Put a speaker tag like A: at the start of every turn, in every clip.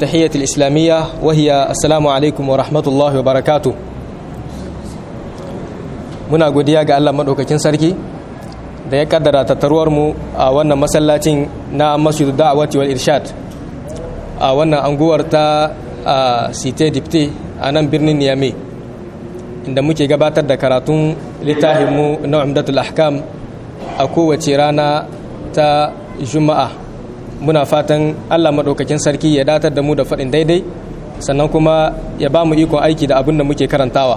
A: التحية الإسلامية وهي السلام عليكم ورحمة الله وبركاته muna godiya ga Allah maɗaukakin sarki da ya kaddara tattaruwar mu a wannan masallacin na masjidu da'awati wal irshad a wannan anguwar ta site dipte a nan birnin Niamey inda muke gabatar da karatun littafinmu na umdatul ahkam a kowace rana ta juma'a muna fatan allah maɗaukakin sarki ya datar da mu da faɗin daidai sannan kuma ya ba mu ikon aiki da abin da muke karantawa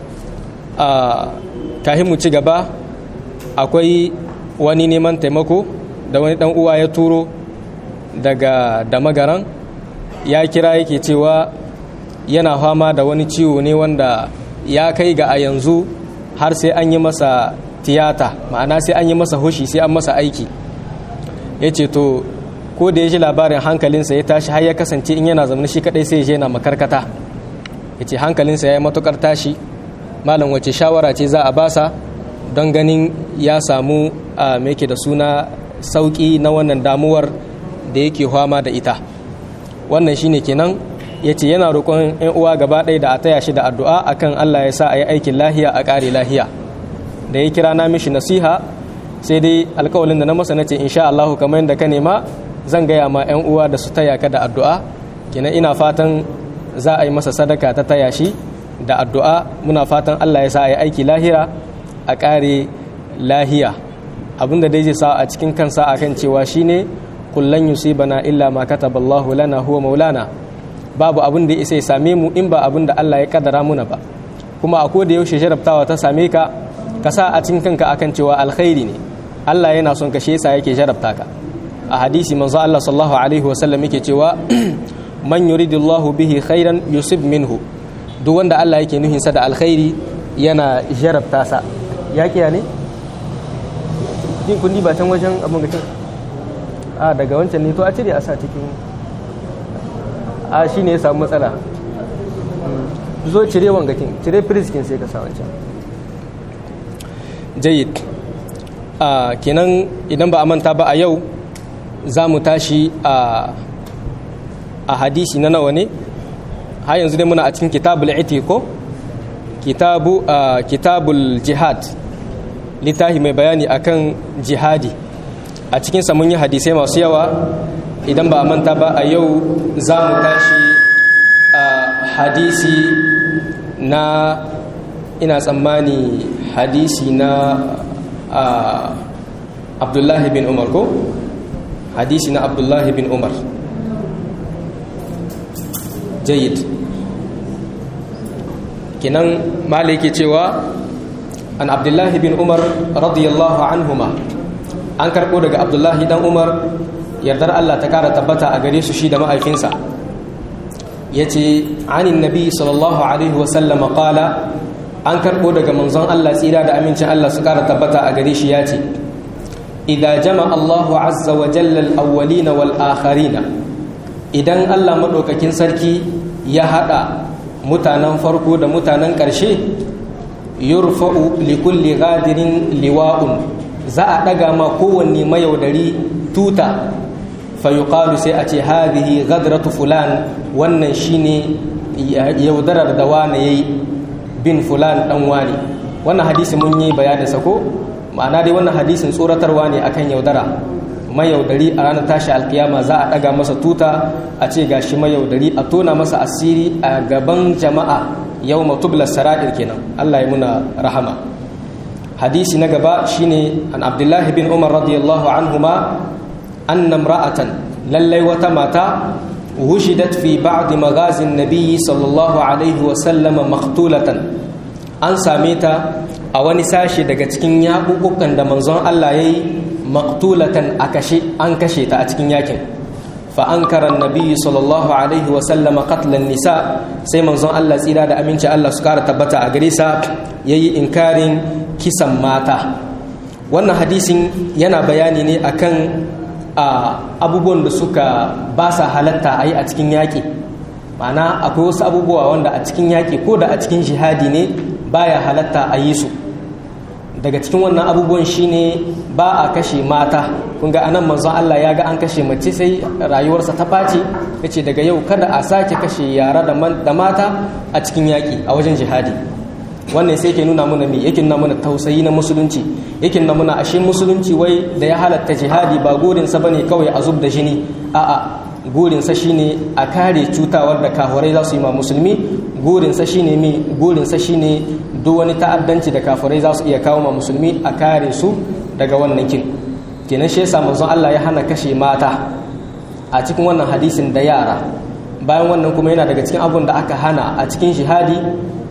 A: a kahin mu ci gaba akwai wani neman taimako da wani ɗan uwa ya turo daga damagaran ya kira yake cewa yana fama da wani ciwo ne wanda ya kai ga a yanzu har sai an yi masa tiyata ma'ana sai an yi masa hushi sai an masa aiki ya ce to ko da ya ji labarin hankalinsa ya tashi har ya kasance in yana zamanin shi kadai sai ya je na makarkata ya ce hankalinsa ya yi matukar tashi malam wace shawara ce za a basa don ganin ya samu a mai da suna sauki na wannan damuwar da yake fama da ita wannan shine kenan ya ce yana roƙon 'yan uwa gaba ɗaya da a taya shi da addu'a akan Allah ya sa a yi aikin lahiya a ƙare lahiya da ya kira na mishi nasiha sai dai alkawalin da na masa nace insha Allah kamar yadda ka nema zan gaya ma 'yan uwa da su taya ka da addu'a kenan ina fatan za a yi masa sadaka ta taya shi da addu'a muna fatan Allah ya sa a yi aiki lahira a ƙare lahiya abinda dai zai sa a cikin kansa akan cewa shine kullan yusibana illa ma kataballahu lana huwa maulana babu abin da isa ya same mu in ba abin da Allah ya kaddara muna ba kuma a koda yaushe jarabtawa ta same ka ka sa a cikin kanka akan cewa alkhairi ne Allah yana son ka shi yasa yake jarabta ka a hadisi manzo Allah sallallahu alaihi wasallam yake cewa man yuridullahu bihi khairan yusib minhu duk wanda Allah yake nuhin sa da alkhairi yana jarabta sa ya kiya ne din kundi ba can wajen abin gacin a daga wancan ne to a cire a sa cikin a shi ne ya samu matsala zo cire wangakin cire firiskin sai ka sa wancan jayid a kenan idan ba a manta ba a yau za mu tashi a hadisi na nawa ne har yanzu dai muna a cikin kitabul ko kitabu kitabul jihad littafi mai bayani akan jihadi a cikinsa mun yi hadisai masu yawa idan ba a manta ba a yau za mu tashi a hadisi na ina tsammani hadisi na abdullahi bin umar ko hadisi na abdullahi bin umar jayid kinan mala yake cewa an abdullahi bin umar radiyallahu anhuma an karɓo daga abdullahi dan umar yardar Allah ta kara tabbata a gare su shi da mahaifinsa ya ce anin nabi sallallahu alaihi wasallama kala an karɓo daga manzon Allah tsira da amincin Allah su kara tabbata a gare shi ya ce idan jama Allahu azza wa jallal awwalina wal akharina idan Allah maɗaukakin sarki ya haɗa mutanen farko da mutanen ƙarshe yurfa'u likulli gadirin liwa'un za a ɗaga ma kowanne mayaudari tuta fayuqalu sai a ce hadhihi ghadratu fulan wannan shine yaudarar da wani yayi bin fulan dan wani wannan hadisi mun yi bayanin sa ko ma'ana dai wannan hadisin tsoratarwa ne akan yaudara mayaudari a ranar tashi alkiyama za a daga masa tuta a ce gashi mayaudari a tona masa asiri a gaban jama'a yau matubla sara'ir kenan Allah ya muna rahama hadisi na gaba shine an abdullahi bin umar radiyallahu anhuma أن امرأة للي وتماتا وجدت في بعض مغازي النبي صلى الله عليه وسلم مقتولة أن ساميتا أو نساشي daga cikin yaƙuƙukan da manzon Allah yayi maqtulatan akashi an kashe ta a cikin yakin fa ankara annabi sallallahu alaihi wa sallam qatl nisa sai manzon Allah tsira da aminci Allah su kara tabbata a gare sa yayi inkarin kisan mata wannan hadisin yana bayani ne akan a abubuwan da suka ba sa halatta a yi a cikin yaƙi ma'ana akwai wasu abubuwa wanda a cikin yaƙi ko da a cikin jihadi ne baya halatta a yi su daga cikin wannan abubuwan shine ba a kashe mata kun ga anan manzon Allah ya ga an kashe mace sai rayuwarsa ta ɓaci yace daga yau kada a sake kashe yara da mata a cikin yaƙi a wajen jihadi wannan sai ke nuna mana me yake nuna mana tausayi na musulunci yake nuna mana ashe musulunci wai da ya halatta jihadi ba gurinsa bane kawai a zub da jini a'a gurinsa shine a kare cutawar da kafurai za su yi ma musulmi gurinsa shine mi gurinsa shine duk wani ta'addanci da kafurai za su iya kawo ma musulmi a kare su daga wannan kin kenan shi yasa manzon Allah ya hana kashe mata a cikin wannan hadisin da yara bayan wannan kuma yana daga cikin abun da aka hana a cikin jihadi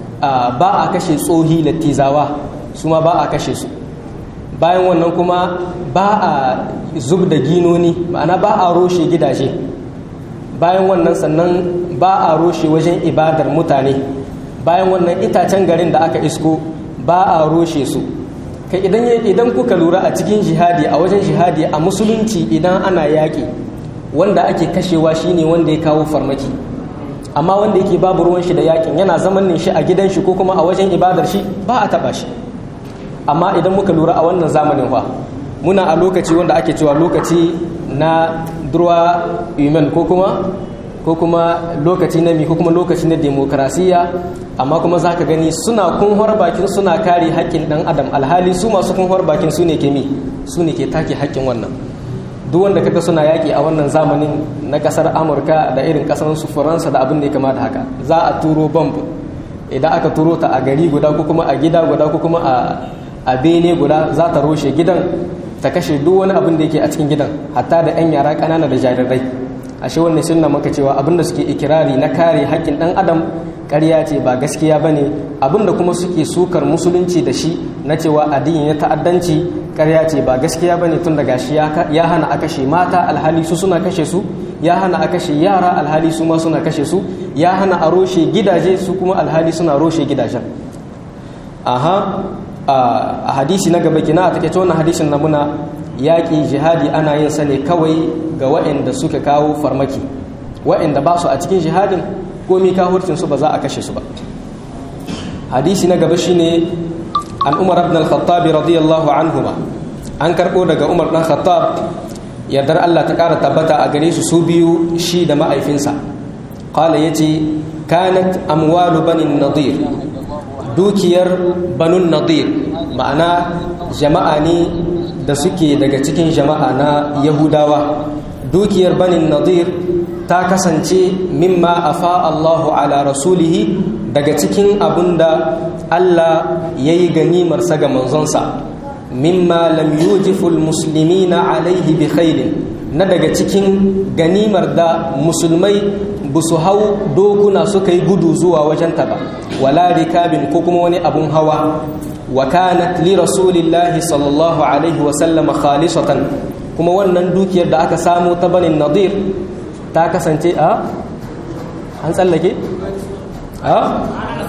A: ba a kashe tsohi lattizawa su ma ba a kashe su bayan wannan kuma ba a zub da ginoni ma'ana ba a roshe gidaje bayan wannan sannan ba a roshe wajen ibadar mutane bayan wannan itacen garin da aka isko ba a roshe su kai idan idan kuka lura a cikin jihadi a wajen jihadi a musulunci idan ana yaƙi wanda ake kashewa shine wanda ya kawo farmaki amma wanda yake babu ruwan shi da yakin yana zaman shi a gidan shi ko kuma a wajen ibadar shi ba a taba shi amma idan muka lura a wannan zamanin fa muna a lokaci wanda ake cewa lokaci na durwa human ko kuma ko kuma lokaci na mi ko kuma lokaci na demokrasiya amma kuma zaka gani suna kunhar bakin suna kare haƙƙin dan adam alhali su masu kunhar bakin su ne ke mi su ne ke take haƙƙin wannan duk wanda kaga suna yaƙi a wannan zamanin na ƙasar amurka da irin ƙasar su faransa da abin da ya kama da haka za a turo bomb idan aka turo ta a gari guda ko kuma a gida guda ko kuma a bene guda za ta roshe gidan ta kashe duk wani abin da yake a cikin gidan hatta da 'yan yara ƙanana da jarirai ashe wannan sunna maka cewa abin da suke ikirari na kare haƙƙin ɗan adam ƙarya ce ba gaskiya ba ne abin da kuma suke sukar musulunci da shi na cewa addini na ta'addanci ƙarya ce ba gaskiya ba ne tun daga shi ya hana a kashe mata alhali su suna kashe su ya hana a kashe yara alhali su ma suna kashe su ya hana a roshe gidaje su kuma alhali suna roshe gidajen aha a hadisi na gaba kina a take wannan hadisin na muna yaƙi jihadi ana yin sa ne kawai ga waɗanda suka kawo farmaki waɗanda ba su a cikin jihadin komi kahurcin su ba za a kashe su ba hadisi na gaba shine an umar ibn al-khattab radiyallahu anhuma an karbo daga umar dan khattab yardar Allah ta kara tabbata a gare su su biyu shi da ma'aifinsa qala yace kanat amwalu bani nadir dukiyar banun nadir ma'ana jama'a ne da suke daga cikin jama'a na yahudawa dukiyar banin nadir ta kasance mimma afa Allahu ala rasulihi daga cikin abunda Allah ya yi ganimarsa ga manzonsa mimma lam yujiful muslimina alaihi bi khairin na daga cikin ganimar da musulmai ba su hau dokuna suka yi gudu zuwa wajenta ba wala rikabin ko kuma wani abun hawa wa kanat li rasulillahi sallallahu alaihi wa sallama khalisatan kuma wannan dukiyar da aka samu ta banin nadir ta kasance a an tsallake a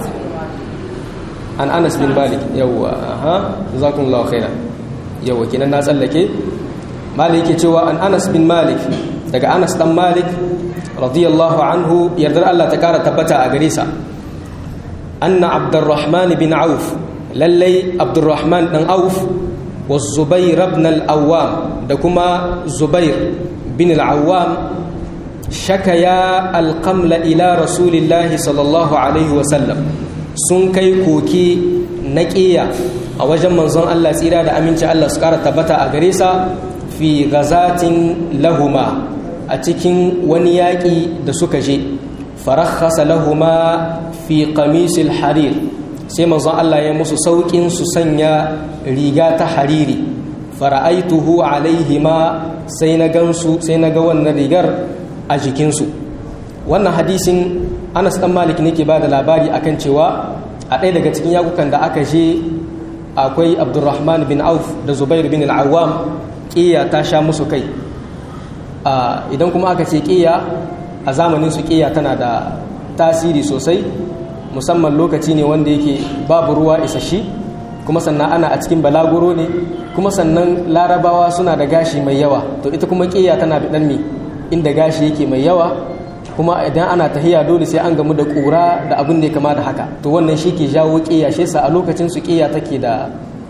A: an anas bin malik yawwa aha jazakumullahu khairan yawwa kinan na tsallake malik yake cewa an anas bin malik daga anas dan malik radiyallahu anhu yardar Allah ta kara tabbata a gare sa anna abdurrahman bin auf lallai abdurrahman dan auf wa zubair ibn al-awwam da kuma zubair bin al-awwam shakaya alƙamla ila rasulillahi sallallahu alaihi wasallam sun kai koke na ƙiya a wajen manzon Allah tsira da aminci Allah su ƙara tabbata a gare sa fi gazatin lahuma a cikin wani yaƙi da suka je farakhasa lahuma fi qamisil harir sai manzon Allah ya musu sauƙin su sanya riga ta hariri fara'aituhu alaihima sai na gansu sai na ga wannan rigar a jikinsu wannan hadisin anas dan malik ne ke ba da labari akan cewa a ɗaya daga cikin yakukan da aka je akwai abdurrahman bin auf da zubair bin al'awam ƙiya ta sha musu kai idan kuma aka ce ƙiya a zamanin su ƙiya tana da tasiri sosai musamman lokaci ne wanda yake babu ruwa isashi kuma sannan ana a cikin balaguro ne kuma sannan larabawa suna da gashi mai yawa to ita kuma ƙiya tana da ɗan mi inda gashi yake mai yawa kuma idan ana tahiya dole sai an gamu da ƙura da abin da ya kama da haka to wannan shi ke jawo ƙiya shi sa a lokacin su ƙiya take da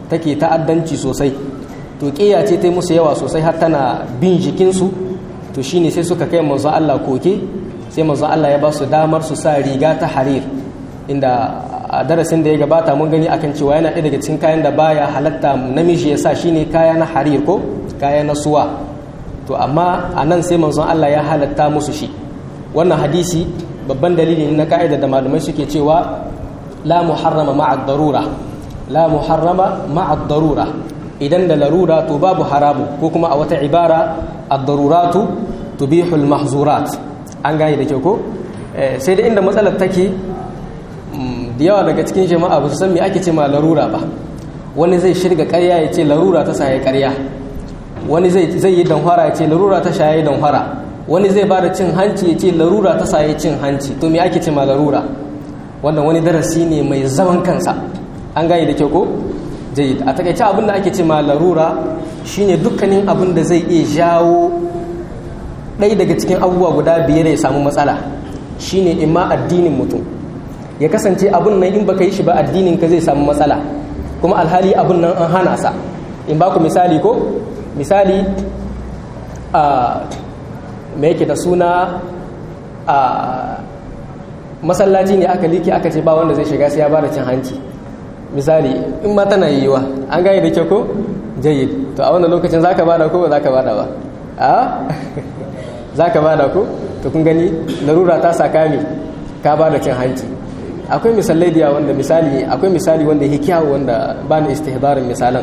A: take ta'addanci sosai to ƙiya ce ta yi musu yawa sosai har tana bin jikinsu to shine sai suka kai manzo Allah koke sai manzo Allah ya ba su damar su sa riga ta harir inda a darasin da ya gabata mun gani akan cewa yana ɗaya daga cikin kayan da baya halatta namiji ya sa shine kaya na harir ko kaya na suwa to amma a nan sai manzon Allah ya halatta musu shi wannan hadisi babban dalili ne na ka'ida da malamai suke cewa la muharrama ma'a darura la muharrama ma'a darura idan da larura to babu haramu ko kuma a wata ibara ad-daruratu tubihu al-mahzurat an gane da kyau ko sai da inda matsalar take da yawa daga cikin jama'a ba su san me ake ce ma larura ba wani zai shirga ƙarya ya ce larura ta saye ƙarya wani zai yi danhwara ya ce larura ta shaye danhwara wani zai bada cin hanci ya ce larura ta saye cin hanci to me ake ce ma larura wannan wani darasi ne mai zaman kansa an gane da kyau ko jayyid a takaice abin da ake ce ma larura shine dukkanin abin da zai iya jawo ɗaya daga cikin abubuwa guda biyar ya samu matsala shine imma addinin mutum ya kasance abin nan in baka yi shi ba addinin ka zai samu matsala kuma alhali abin nan an hana sa in ba ku misali ko misali a me yake da suna a masallaci ne aka liki aka ce ba wanda zai shiga sai ya bada cin hanci misali in ma tana yiwuwa an gane da kyau ko jayyid to a wannan lokacin zaka bada ko ba zaka bada ba a zaka bada ko to kun gani larura ta saka mi ka bada cin hanci akwai misalai da wanda misali akwai misali wanda yake kyawu wanda ba ni istihbarin misalan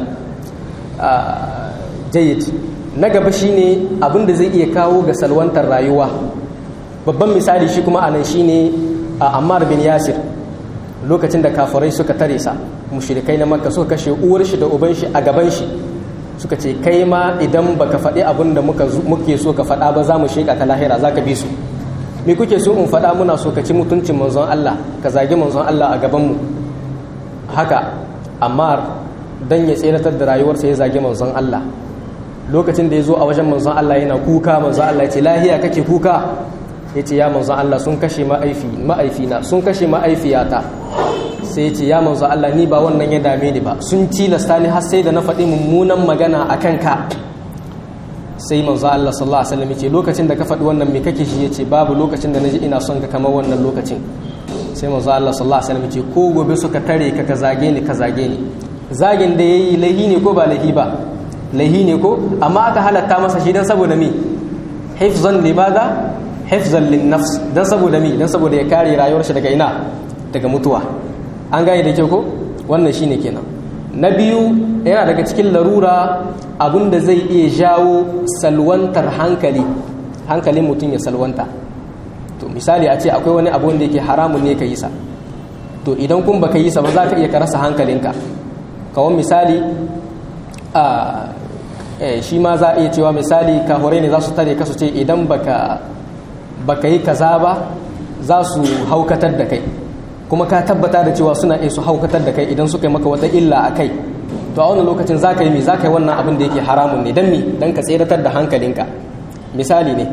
A: jayyid na gaba shine abin da zai iya kawo ga salwantar rayuwa babban misali shi kuma anan shine a Ammar bin Yasir lokacin da kafirai suka tare sa mushrikai na Makka suka kashe uwar shi da uban shi a gaban shi suka ce kai ma idan baka faɗi abin da muka muke so ka faɗa ba za mu sheka ta lahira zaka bi su me kuke so in faɗa muna so ka ci mutuncin manzon Allah ka zagi manzon Allah a gaban mu haka Ammar dan ya tseratar da rayuwarsa ya zagi manzon Allah lokacin da ya zo a wajen manzon Allah yana kuka manzon Allah ya ce lahiya kake kuka ya ce ya manzon Allah sun kashe ma'aifina sun kashe ma'aifiyata sai ya ce ya manzon Allah ni ba wannan ya dame ni ba sun tilasta ni har sai da na faɗi mummunan magana a kanka sai manzon Allah sallallahu alaihi wasallam ya ce lokacin da ka faɗi wannan me kake shi ya ce babu lokacin da naji ina son ka kamar wannan lokacin sai manzon Allah sallallahu alaihi wasallam ya ce ko gobe suka tare ka ka zage ni ka zage ni zagin da yayi lahi ne ko ba lahi ba lahi ne ko amma aka halatta masa shi dan saboda me hifzan limaza hifzan lin nafs dan saboda me dan saboda ya kare rayuwar shi daga ina daga mutuwa an gane da kyau ko wannan shine kenan na biyu yana daga cikin larura abinda zai iya jawo salwantar hankali hankalin mutum ya salwanta to misali a ce akwai wani abu wanda yake haramun ne ka yi sa to idan kun baka yi sa ba za ka iya ka rasa hankalinka kawon misali a shi ma za a iya cewa misali kahurai ne za su tare kasu ce idan baka baka yi kaza ba za su haukatar da kai kuma ka tabbata da cewa suna iya su haukatar da kai idan suka yi maka wata illa a kai to a wannan lokacin za ka yi mi za ka yi wannan abin da yake haramun ne don mi don ka tseratar da hankalinka misali ne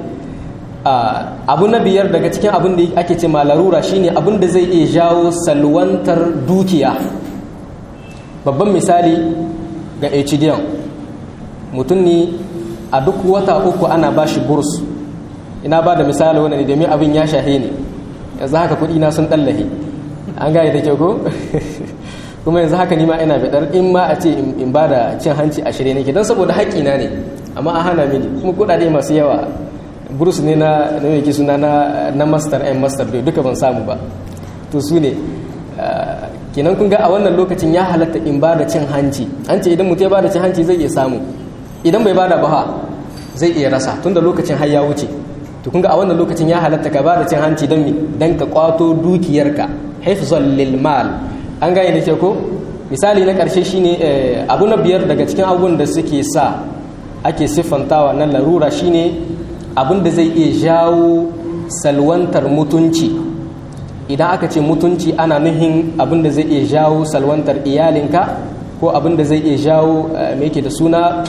A: abu na biyar daga cikin abin da ake ce ma larura shine abin da zai iya jawo salwantar dukiya babban misali ga HDM mutum ne a duk wata uku ana ba shi burs ina ba da misali wani ne domin abin ya shahe ne yanzu haka kudi na sun ɗallahe an gane da kyau ko kuma yanzu haka nima ina bidar in ma a ce in ba da cin hanci a shirye nake don saboda haƙƙina ne amma an hana mini kuma kuɗaɗe masu yawa burs ne na na yake suna na master and master duka ban samu ba to su ne kenan kun ga a wannan lokacin ya halatta in ba da cin hanci an ce idan mutum ya ba da cin hanci zai iya samu idan bai ba da ba zai iya rasa tunda lokacin har ya wuce to kun ga a wannan lokacin ya halatta ka ba da cin hanci don dan ka kwato dukiyarka hifzan lil mal an gane da ke ko misali na karshe shine abu na biyar daga cikin abubuwan da suke sa ake siffantawa na larura shine abin da zai iya jawo salwantar mutunci idan aka ce mutunci ana nuhin abin da zai iya jawo salwantar iyalinka ko abin da zai iya jawo mai ke da suna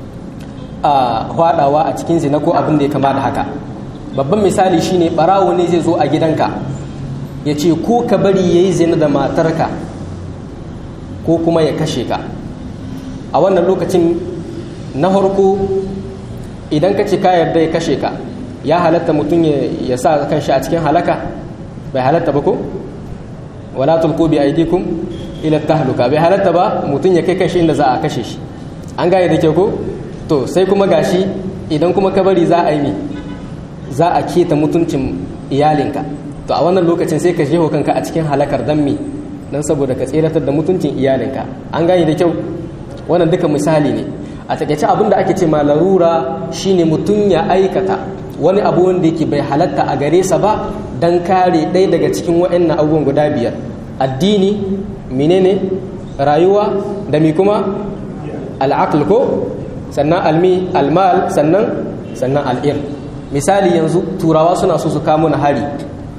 A: a hwadawa a cikin zina ko abin da ya kama da haka babban misali shine barawo ne zai zo a gidanka ya ce ko ka bari ya yi zina da matarka ko kuma ya kashe ka a wannan lokacin na farko idan ka ce ka yarda ya kashe ka ya halatta mutum ya sa kanshi a cikin halaka bai halatta ba ko wala tulqu bi aydikum ila tahluka bai halatta ba mutum ya kai kanshi inda za a kashe shi an gane da ke ko to sai kuma gashi idan kuma ka bari za a yi mi za a keta mutuncin iyalinka to a wannan lokacin sai ka jeho kanka a cikin halakar dan mi dan saboda ka tseratar da mutuncin iyalinka an gane da kyau wannan duka misali ne a takaice abin da ake ce ma larura shine mutum ya aikata wani abu wanda yake bai halatta a gare sa ba dan kare ɗaya daga cikin waɗannan abubuwan guda biyar addini menene rayuwa da mi kuma al'aql ko sannan almi almal sannan sannan al'ir misali yanzu turawa suna so su kamo na hari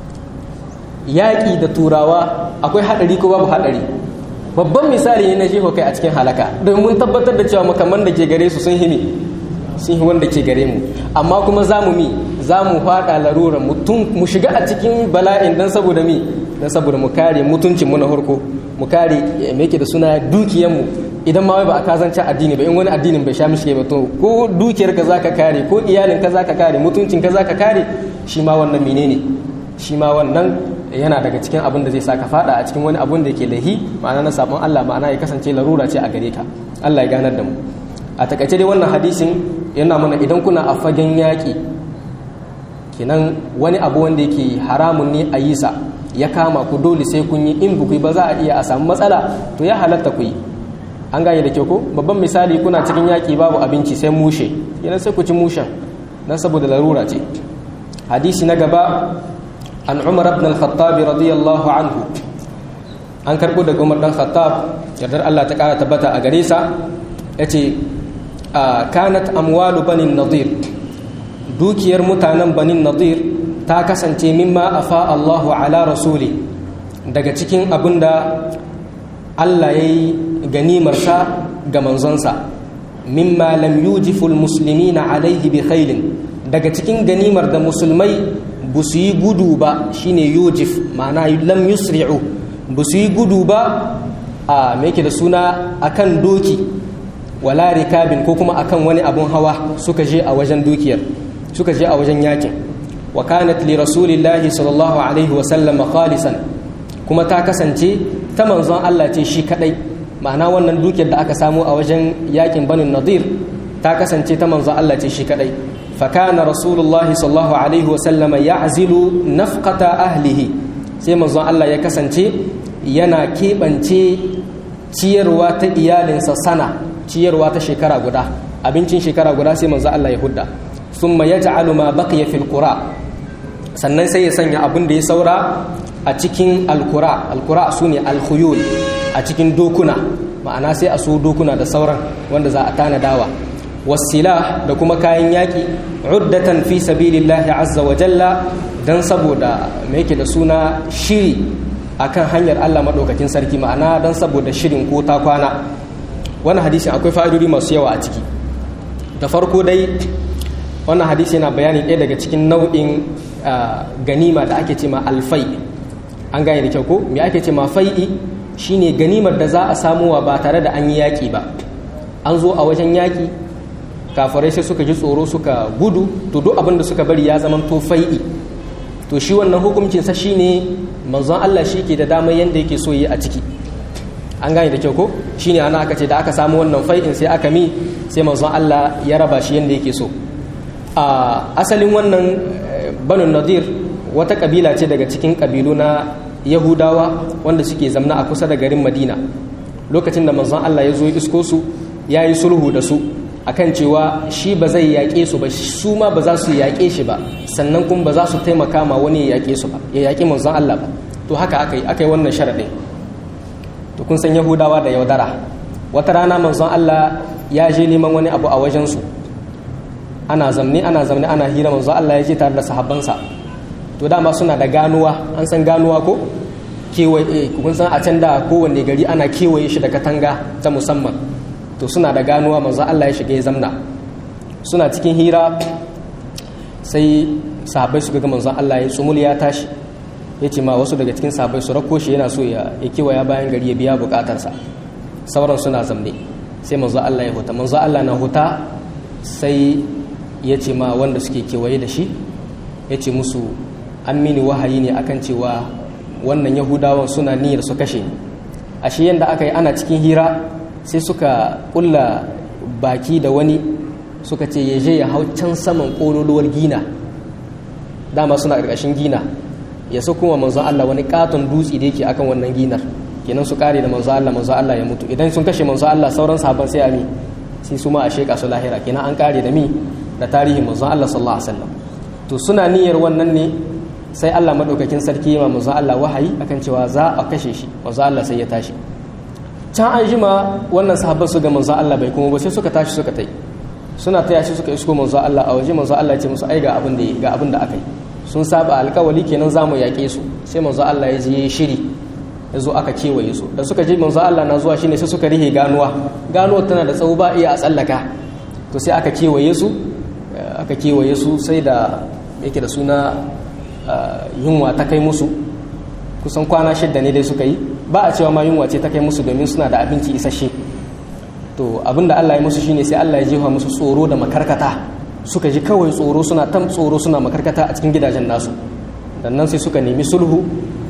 A: yaƙi da turawa akwai haɗari ko babu haɗari babban misali ne na jeho kai a cikin halaka don mun tabbatar da cewa makaman da ke gare su sun himi sun yi wanda ke gare mu amma kuma za mu mi za mu faɗa larura mu shiga a cikin bala'in don saboda mi don saboda mu kare mutuncin mu na farko mu kare me yake da suna dukiyanmu idan ma ba a kazance addini ba in wani addinin bai sha mishi ba to ko dukiyar ka zaka kare ko iyalin ka zaka kare mutuncin ka zaka kare shi ma wannan menene shi ma wannan yana daga cikin abin da zai sa ka fada a cikin wani abun da yake lahi ma'ana na sabon Allah ma'ana ya kasance larura ce a gare ka Allah ya ganar da mu a takaice dai wannan hadisin yana mana idan kuna a fagen yaƙi kenan wani abu wanda yake haramun ne a yi sa ya kama ku dole sai kun yi in buku ba za a iya a samu matsala to ya halatta ku yi an gane da kyau ko babban misali kuna cikin yaƙi babu abinci sai mushe yana sai ku ci mushen dan saboda larura ce hadisi na gaba an umar ibn al-khattab radiyallahu anhu an karbo daga umar dan khattab yardar Allah ta kara tabbata a gare sa yace kanat amwalu banin nadir dukiyar mutanen banin nadir ta kasance mimma afa Allahu ala rasuli daga cikin abinda Allah ya yi ganimarsa ga manzonsa mimma lam yujiful muslimina alaihi bi khailin daga cikin ganimar da musulmai ba su yi gudu ba shine yujif ma'ana lam yusri'u ba su yi gudu ba a me da suna akan doki wala rikabin ko kuma akan wani abun hawa suka je a wajen dukiyar suka je a wajen yakin wa kanat li rasulillahi sallallahu alaihi wa sallam khalisan kuma ta kasance ta manzon Allah ce shi kadai ma'ana wannan dukiyar da aka samu a wajen yakin banin nadir ta kasance ta manzon Allah ce shi kadai fakana rasulullahi sallallahu alaihi wa sallam ya'zilu nafqata ahlihi sai manzon Allah ya kasance yana keɓance ciyarwa ta iyalinsa sana ciyarwa ta shekara guda abincin shekara guda sai manzo Allah ya hudda thumma yaj'alu ma baqiya fil qura sannan sai ya sanya abin da ya saura a cikin alqura alqura sune alkhuyul a cikin dokuna ma'ana sai a so dokuna da sauran wanda za a tanadawa wasila da kuma kayan yaki uddatan fi sabilillahi azza wa jalla dan saboda me yake da suna shiri akan hanyar Allah madaukakin sarki ma'ana dan saboda shirin ko ta kwana wannan hadisin akwai fa'idodi masu yawa a ciki da farko dai wannan hadisi yana bayani ɗaya daga cikin nau'in ganima da ake ce ma alfai an gane da kyau ko me ake ce ma fai'i shine ganimar da za a samuwa ba tare da an yi yaƙi ba an zo a wajen yaƙi kafirai sai suka ji tsoro suka gudu to duk abin da suka bari ya zama to fai'i to shi wannan hukuncinsa shine manzon Allah shi ke da damar yadda yake so yi a ciki an gane da kyau ko shine ana aka ce da aka samu wannan fai'in sai aka mi sai manzon Allah ya raba shi yanda yake so a asalin wannan banu nadir wata kabila ce daga cikin kabilu na yahudawa wanda suke zamna a kusa da garin madina lokacin da manzon Allah ya zo isko su ya yi sulhu da su akan cewa shi ba zai yaƙe su ba su ma ba za su yaƙe shi ba sannan kuma ba za su taimaka ma wani ya yaƙe su ba ya yaƙi manzon Allah ba to haka aka yi aka yi wannan sharaɗin to kun san yahudawa da yaudara wata rana manzon Allah ya je neman wani abu a wajensu ana zamne ana zamne ana hira manzon Allah ya je tare da sahabbansa to dama suna da ganuwa an san ganuwa ko kewaye kun san a can da kowanne gari ana kewaye shi da katanga ta musamman to suna da ganuwa manzon Allah ya shiga ya zamna suna cikin hira sai sahabbai suka ga manzon Allah ya tsumul ya tashi ya ce ma wasu daga cikin sahabbai su rako shi yana so ya kewaya bayan gari ya biya bukatarsa sauran suna zamne sai manzo Allah ya huta manzo Allah na huta sai ya ce ma wanda suke kewaye da shi ya ce musu an mini wahayi ne akan cewa wannan yahudawan suna niyyar su kashe ni ashe yadda aka yi ana cikin hira sai suka kulla baki da wani suka ce ya je ya hau can saman ƙololuwar gina dama suna ƙarƙashin gina ya so kuma manzon Allah wani katon dutse da yake akan wannan ginar kenan su kare da manzon Allah manzon Allah ya mutu idan sun kashe manzon Allah sauran sahabban sai a mi sai su ma a sheka su lahira kenan an kare da mi da tarihin manzon Allah sallallahu alaihi wasallam to suna niyyar wannan ne sai Allah madaukakin sarki ya manzon Allah wahayi akan cewa za a kashe shi manzon Allah sai ya tashi can an jima wannan sahabban su ga manzon Allah bai kuma ba sai suka tashi suka tai suna taya shi suka isko manzon Allah a waje manzon Allah ya ce musu ai ga abin da ga abin da aka yi sun saba alkawali kenan za mu yaƙe su sai manzo Allah ya je shiri ya zo aka kewaye su da suka je manzo Allah na zuwa shine sai suka rihe ganuwa ganuwa tana da tsawo ba iya a tsallaka to sai aka kewaye su aka kewaye su sai da yake da suna yunwa ta kai musu kusan kwana shidda ne dai suka yi ba a cewa ma yunwa ce ta kai musu domin suna da abinci isasshe to abinda Allah ya musu shine sai Allah ya jefa musu tsoro da makarkata suka ji kawai tsoro suna tam tsoro suna makarkata a cikin gidajen nasu dan nan sai suka nemi sulhu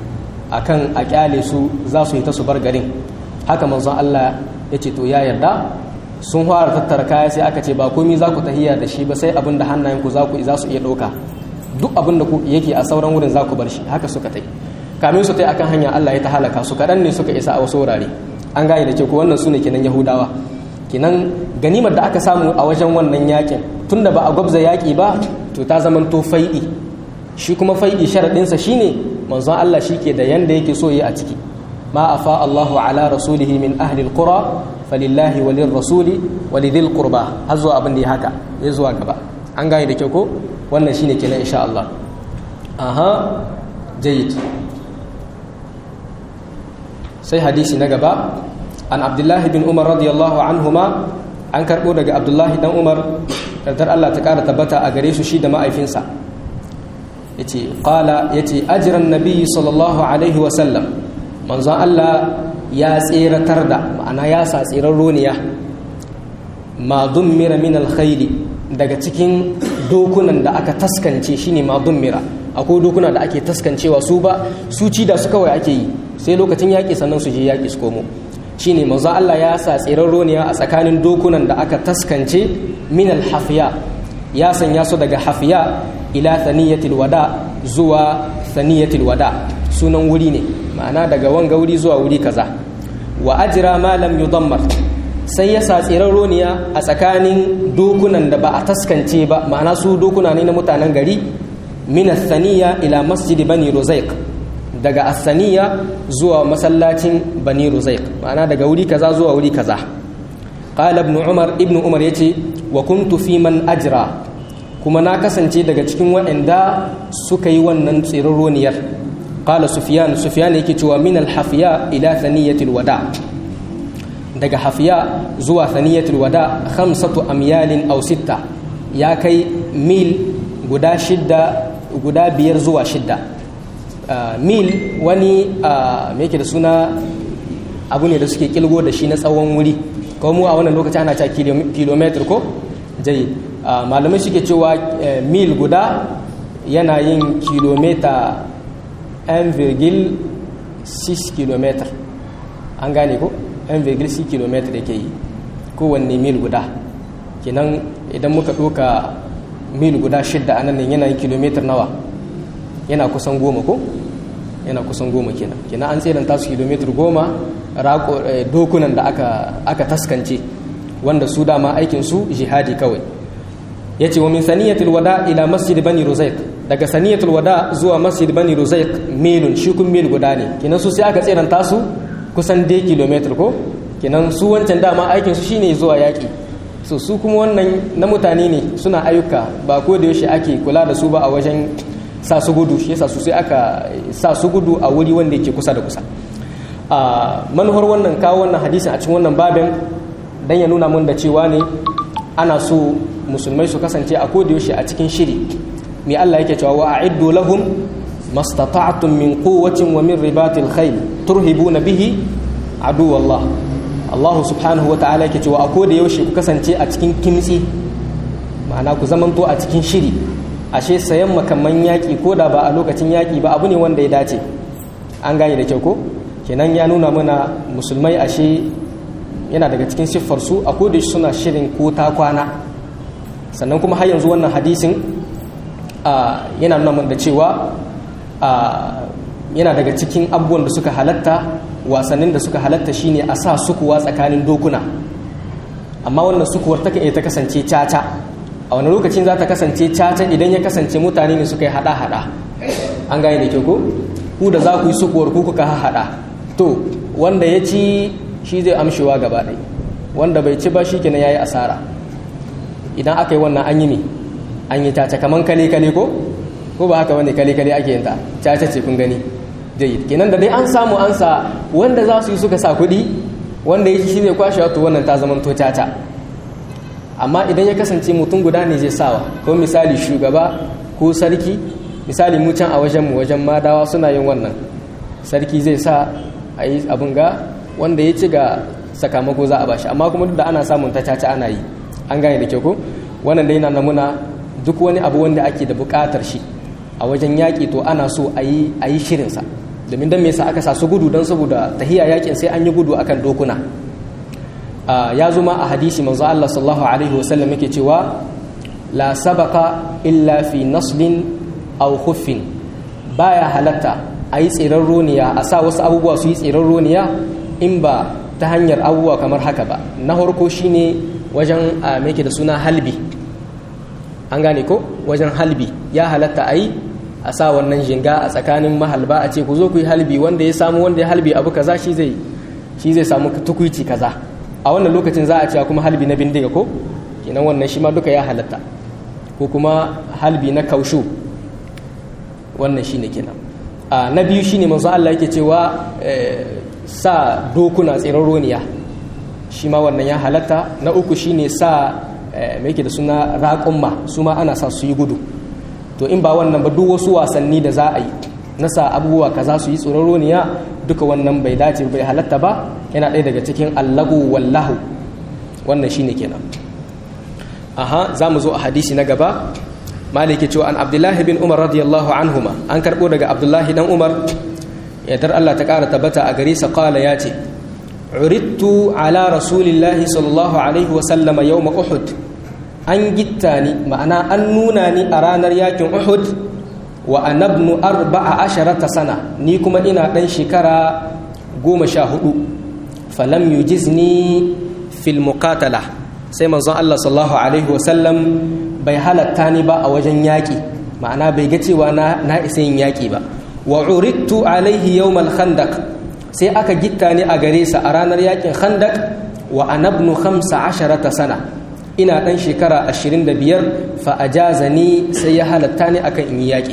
A: akan a kyale su za su yi ta su bar garin haka manzon Allah ya ce to ya yarda sun fara tattara kaya sai aka ce ba komai za ku tahiya da shi ba sai abin da hannayen ku za ku za su iya ɗauka duk abin da yake a sauran wurin za ku bar shi haka suka tai kamin su tai akan hanya Allah ya ta halaka su kaɗan ne suka isa a wasu wurare an gane da ke ko wannan su ne kenan yahudawa kenan ganimar da aka samu a wajen wannan yakin tunda ba a gwabza yaƙi ba to ta zama to fai'i shi kuma fai'i sharaɗinsa shine manzon Allah shi ke da yanda yake so yi a ciki ma afa Allahu ala rasulihi min ahli alqura falillahi walil rasuli walidil qurba har zuwa abin da ya haka zai zuwa gaba an gane da kyau ko wannan shine kenan insha Allah aha jayyid sai hadisi na gaba an abdullahi bin umar radiyallahu anhuma an karɓo daga abdullahi dan umar kardar allah ta ƙara tabbata a gare su shi da ma'aifinsa ya ce ƙala ya ce ajiran nabi sallallahu alaihi wasallam manzon allah ya tseratar da ma'ana ya sa tsirar roniya ma dummira min alkhairi daga cikin dokunan da aka taskance shine ma dummira akwai dokuna da ake taskancewa su ba su ci da su kawai ake yi sai lokacin yaƙi sannan su je yaƙi su komo shine manzo Allah ya sa tsirar roniya a tsakanin dokunan da aka taskance min alhafiya ya sanya su daga hafiya ila thaniyatil wada zuwa thaniyatil wada sunan wuri ne ma'ana daga wanga wuri zuwa wuri kaza wa ajra ma lam yudammar sai ya sa tsirar roniya a tsakanin dokunan da ba a taskance ba ma'ana su dokuna ne na mutanen gari min thaniya ila masjid bani rozaiq daga asaniya zuwa masallacin bani ruzaik ma'ana daga wuri kaza zuwa wuri kaza qala ibn umar ibn umar yace wa kuntu fi man ajra kuma na kasance daga cikin waɗanda suka yi wannan tsirroniyar qala sufyan sufyan yake cewa min al-hafiya ila thaniyatil wada daga hafiya zuwa thaniyatil wada khamsatu amyalin aw sitta ya kai mil guda shidda guda biyar zuwa shidda Uh, mil wani uh, me yake da suna abu ne da suke kilgo da shi na tsawon wuri ko mu a wannan lokaci ana cewa kilometer ko jayi uh, malamai suke cewa mil guda yana yin kilomita 1,6 km an gane ko 1,6 km da ke yi kowanne mil guda kenan idan muka ɗoka mil guda shidda a nan yana yin kilometer nawa yana kusan goma ko yana kusan goma kenan kenan an tseranta su kilomitar goma dokunan da aka, aka taskance wanda su dama aikin su jihadi kawai ya ce wa min saniyatul wada ila masjid bani ruzaik daga saniyatul wada zuwa masjid bani ruzaik milun shi kun mil guda ne kenan su sai aka tseranta su kusan dai kilomitar ko kenan su wancan dama aikin su shine zuwa yaki so su kuma wannan na mutane ne suna ayyuka ba ko da yaushe ake kula da su ba a wajen sa su gudu shi yasa su sai aka sa su gudu a wuri wanda yake kusa da kusa a manuhar wannan kawo wannan hadisin a cikin wannan babin dan ya nuna mun da cewa ne ana so musulmai su kasance a koda yaushe a cikin shiri me Allah yake cewa wa a'iddu lahum mastata'tum min quwwatin wa min ribatil khayl turhibuna bihi aduwallah Allah subhanahu wata'ala yake cewa a koda yaushe ku kasance a cikin kimtsi ma'ana ku zamanto a cikin shiri ashe sayan makamman yaƙi ko da ba a lokacin yaƙi ba abu ne wanda ya dace an gane da kyau ko kenan ya nuna mana musulmai ashe yana daga cikin siffar su a koda suna shirin ko ta kwana sannan kuma har yanzu wannan hadisin yana nuna mana da cewa yana daga cikin abubuwan da suka halatta wasannin da suka halatta shine a sa sukuwa tsakanin dokuna amma wannan sukuwar ta iya ta kasance caca a wani lokacin za ta kasance caca idan ya kasance mutane ne suka yi hada-hada an gane da ke ko ku da za ku yi sukuwar ku kuka hada to wanda ya ci shi zai amshewa gaba ɗaya wanda bai ci ba shi kenan ya yi asara idan aka yi wannan an yi ne an yi caca kaman kale-kale ko ko ba haka wani kale-kale ake yin ta caca ce kun gani jayyid kenan da dai an samu an sa wanda za su yi suka sa kuɗi wanda ya ci shi zai kwashe wato wannan ta zama to caca amma idan ya kasance mutum guda ne zai sawa ko misali shugaba ko sarki misali mu can a wajen mu wajen madawa suna yin wannan sarki zai sa a yi abin ga wanda ya ci ga sakamako za a bashi amma kuma duk da ana samun ta caca ana yi an gane da kyau ko wannan dai na namuna duk wani abu wanda ake da buƙatar shi a wajen yaƙi to ana so a yi shirinsa domin don me yasa aka sa su gudu don saboda tahiya yaƙin sai an yi gudu akan dokuna ya zo ma a hadisi manzo Allah sallallahu alaihi wasallam yake cewa la sabaka illa fi naslin aw khuffin baya halatta a yi tsirar roniya a sa wasu abubuwa su yi tsirar roniya in ba ta hanyar abubuwa kamar haka ba na farko shine wajen me da suna halbi an gane ko wajen halbi ya halatta a yi a sa wannan jinga a tsakanin mahalba a ce ku zo ku yi halbi wanda ya samu wanda ya halbi abu kaza shi zai shi zai samu tukuici kaza a wannan lokacin za a ce kuma halbi na bindiga ko kenan wannan shi ma duka ya halatta ko kuma halbi na kaushu wannan shine kenan a na biyu shine manzo Allah yake cewa sa dokuna tsiraroniya shi ma wannan ya halatta na uku shine sa mai yake da suna raƙumma su ma ana sa su yi gudu to in ba wannan ba duk wasu wasanni da za a yi na sa abubuwa kaza su yi tsororoniya duka wannan bai dace bai halatta ba yana ɗaya daga cikin allagu wallahu wannan shine kenan aha za mu zo a hadisi na gaba maliki cewa an abdullahi bin umar radiyallahu anhuma an karɓo daga abdullahi dan umar yadda allah ta ƙara tabbata a gare sa ƙala ya ce urittu ala rasulillahi sallallahu alaihi wasallama yau uhud an gitta ni ma'ana an nuna ni a ranar yakin uhud wa anabnu arba'a asharata sana ni kuma ina ɗan shekara goma sha hudu falam yujizni fil muqatala sai manzon Allah sallallahu alaihi wasallam bai halatta ni ba a wajen yaƙi ma'ana bai ga cewa na na isa yin yaƙi ba wa urittu alaihi yawmal khandaq sai aka gitta ni a gare sa a ranar yaƙin khandaq wa anabnu khamsa asharata sana ina ɗan shekara ashirin da biyar fa'ajaza ni sai ya halatta ni akan in yi yaƙi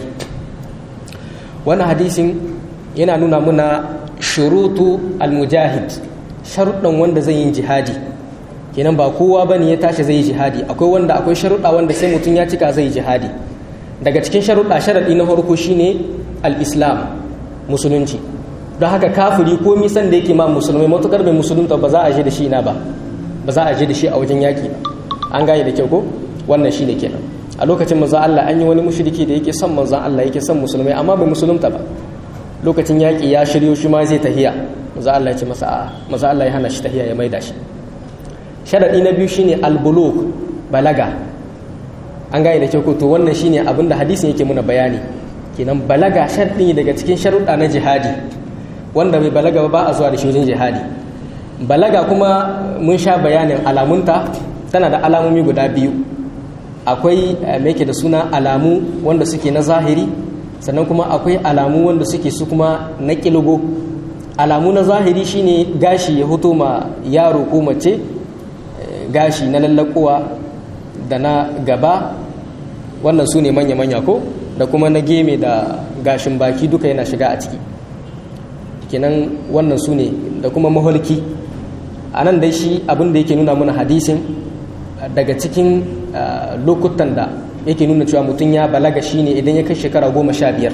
A: wannan hadisin yana nuna muna shurutu almujahid sharuɗan wanda zai yi jihadi kenan ba kowa ba ne ya tashi zai yi jihadi akwai wanda akwai sharuɗa wanda sai mutum ya cika zai yi jihadi daga cikin sharuɗa sharaɗi na farko shine al-islam musulunci don haka kafiri ko misan da yake ma musulmai matukar bai musulunta ba za a je da shi na ba ba za a je da shi a wajen yaƙi ba an gane da kyau ko wannan shi ne kenan a lokacin manzon Allah an yi wani mushriki da yake son manzon Allah yake son musulmai amma bai musulunta ba lokacin yaƙi ya shiryo shi ma zai tahiya manzon Allah ya ce masa a'a manzon Allah ya hana shi tahiya ya maida shi sharadi na biyu shine al-bulugh balaga an gane da kyau ko to wannan shine abin da hadisin yake muna bayani kenan balaga sharadi daga cikin sharuɗa na jihadi wanda bai balaga ba ba a zuwa da shi wajen jihadi balaga kuma mun sha bayanin alamunta tana da alamomi guda biyu akwai mai da suna alamu wanda suke na zahiri sannan kuma akwai alamu wanda suke su kuma na kilgo alamu na zahiri shine gashi ya hoto ma yaro ko mace gashi na lallakowa da na gaba wannan su ne manya-manya ko da kuma na geme da gashin baki duka yana shiga a ciki kenan wannan su ne da kuma maholki a nan dai shi abin da yake nuna mana hadisin daga cikin lokutan da yake nuna cewa mutum ya balaga shine idan ya kai shekara goma sha biyar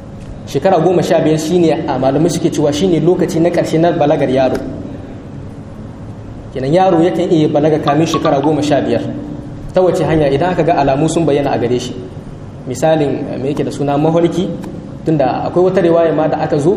A: shekara goma sha biyar shine a malamai suke cewa shine lokaci na ƙarshe na balagar yaro kenan yaro yakan iya balaga kamin shekara goma sha biyar ta wace hanya idan aka ga alamu sun bayyana a gare shi misalin me yake da suna maholki tunda akwai wata riwaya ma da aka zo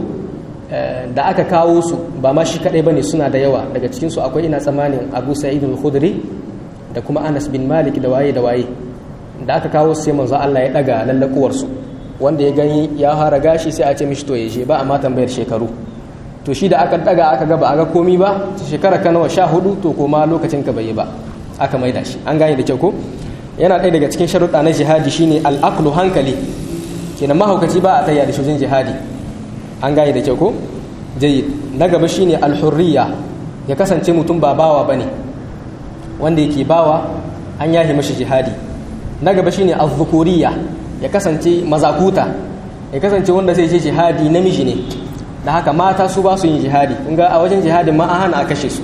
A: da aka kawo su ba ma shi kadai bane suna da yawa daga cikin su akwai ina tsammanin Abu Sa'id al-Khudri da kuma Anas bin Malik da waye da waye da aka kawo su sai manzo Allah ya daga lallakuwar su wanda ya gani ya fara gashi sai a ce mishi to yaje ba a ma tambayar shekaru to shi da aka daga aka ga ba a ga komi ba shekara ka nawa sha hudu to koma lokacin ka bai yi ba aka maida shi an gane da kyau ko yana ɗaya daga cikin sharuɗa na jihadi shine al'aqlu hankali kenan mahaukaci ba a tayya da shujin jihadi an gane da kyau ko jayyid na gaba shine alhurriya ya kasance mutum ba bawa bane wanda yake bawa an yahi mashi jihadi na gaba shine azzukuriya ya kasance mazakuta ya kasance wanda zai je jihadi namiji ne da haka mata su ba su yin jihadi kun ga a wajen jihadin ma an hana a kashe su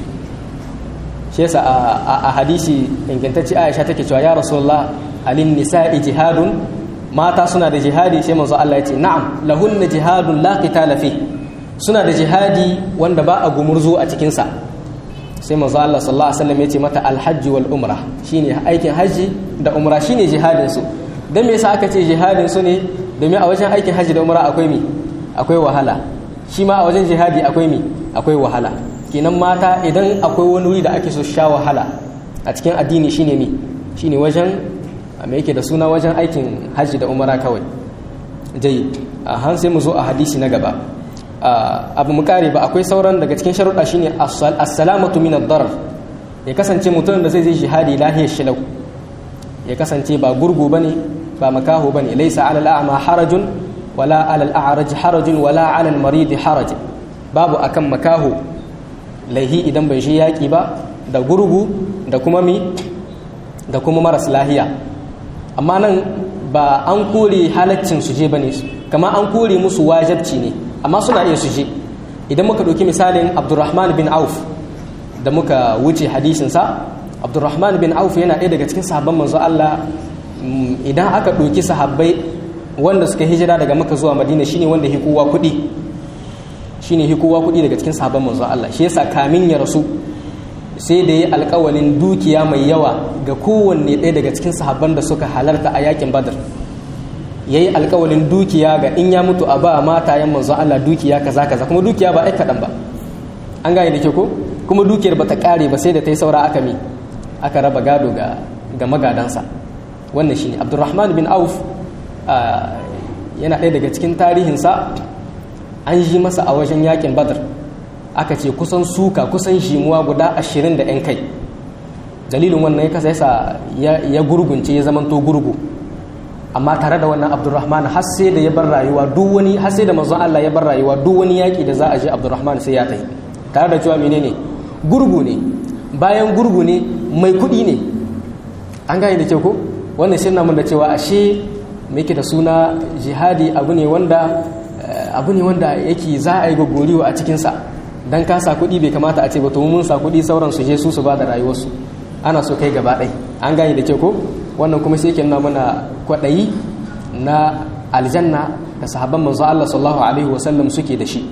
A: shi yasa a hadisi ingantacce Aisha take cewa ya Rasulullah alin nisa'i jihadun mata suna da jihadi sai manzo Allah ya ce na'am lahunna jihadun la qitala fi suna da jihadi wanda ba a gumurzo a cikin sa sai manzo Allah sallallahu alaihi wasallam ya ce mata alhajj wal umra shine aikin haji da umra shine jihadin su dan me yasa aka ce jihadin su ne domin a wajen aikin haji da umra akwai mi akwai wahala shi ma a wajen jihadi akwai mi akwai wahala kenan mata idan akwai wani wuri da ake so sha wahala a cikin addini shine mi shine wajen me yake da suna wajen aikin hajji da umara kawai dai a han sai mu zo a hadisi na gaba abu mu kare ba akwai sauran daga cikin sharuɗa shine as-salamatu min ad-darar ya kasance mutum da zai je jihadi lahiyar shilau ya kasance ba gurgu bane ba makaho bane laysa 'ala al-a'ma harajun wala 'ala al-a'raj harajun wala 'ala al-marid haraj babu akan makaho laihi idan bai shi yaƙi ba da gurgu da kuma mi da kuma maras lahiya amma nan ba an kore halaccin suje ba ne kama an kore musu wajabci ne amma suna iya suje idan muka ɗauki misalin abdurrahman bin auf da muka wuce hadisinsa abdurrahman bin auf yana ɗaya daga cikin sahabban manzo Allah idan aka ɗauki sahabbai wanda suka hijira daga maka zuwa madina shine wanda hi kowa kuɗi shine hi kowa kuɗi daga cikin sahabban manzo Allah shi yasa kamin ya rasu sai da ya alƙawalin dukiya mai yawa ga kowanne ɗaya daga cikin sahabban da suka halarta a yakin badar yayi alƙawalin dukiya ga in ya mutu a ba matayen manzo Allah dukiya kaza kaza kuma dukiya ba ai kaɗan ba an gane da ke ko kuma dukiyar ba ta ƙare ba sai da ta yi saura aka mi aka raba gado ga ga magadansa wannan shine Abdurrahman bin Auf yana ɗaya daga cikin tarihinsa an yi masa a wajen yakin badar aka ce kusan suka kusan shimuwa guda ashirin da 'yan kai dalilin wannan ya kasa yasa ya gurgunce ya zamanto gurgu amma tare da wannan abdurrahman har sai da ya bar rayuwa duk wani har sai da manzon Allah ya bar rayuwa duk wani yaki da za a je abdurrahman sai ya tafi tare da cewa menene gurgu ne bayan gurgu ne mai kuɗi ne an gane da ke ko wannan sai namun da cewa ashe me yake da suna jihadi abu ne wanda abu ne wanda yake za a yi gogoriwa a cikinsa dan ka sa kuɗi bai kamata a ce ba to mun sa kuɗi sauran su je su su ba da rayuwarsu ana so kai gaba ɗai an gane da ke ko wannan kuma sai ke nuna mana kwaɗayi na aljanna da sahabban manzo Allah sallallahu alaihi wasallam suke da shi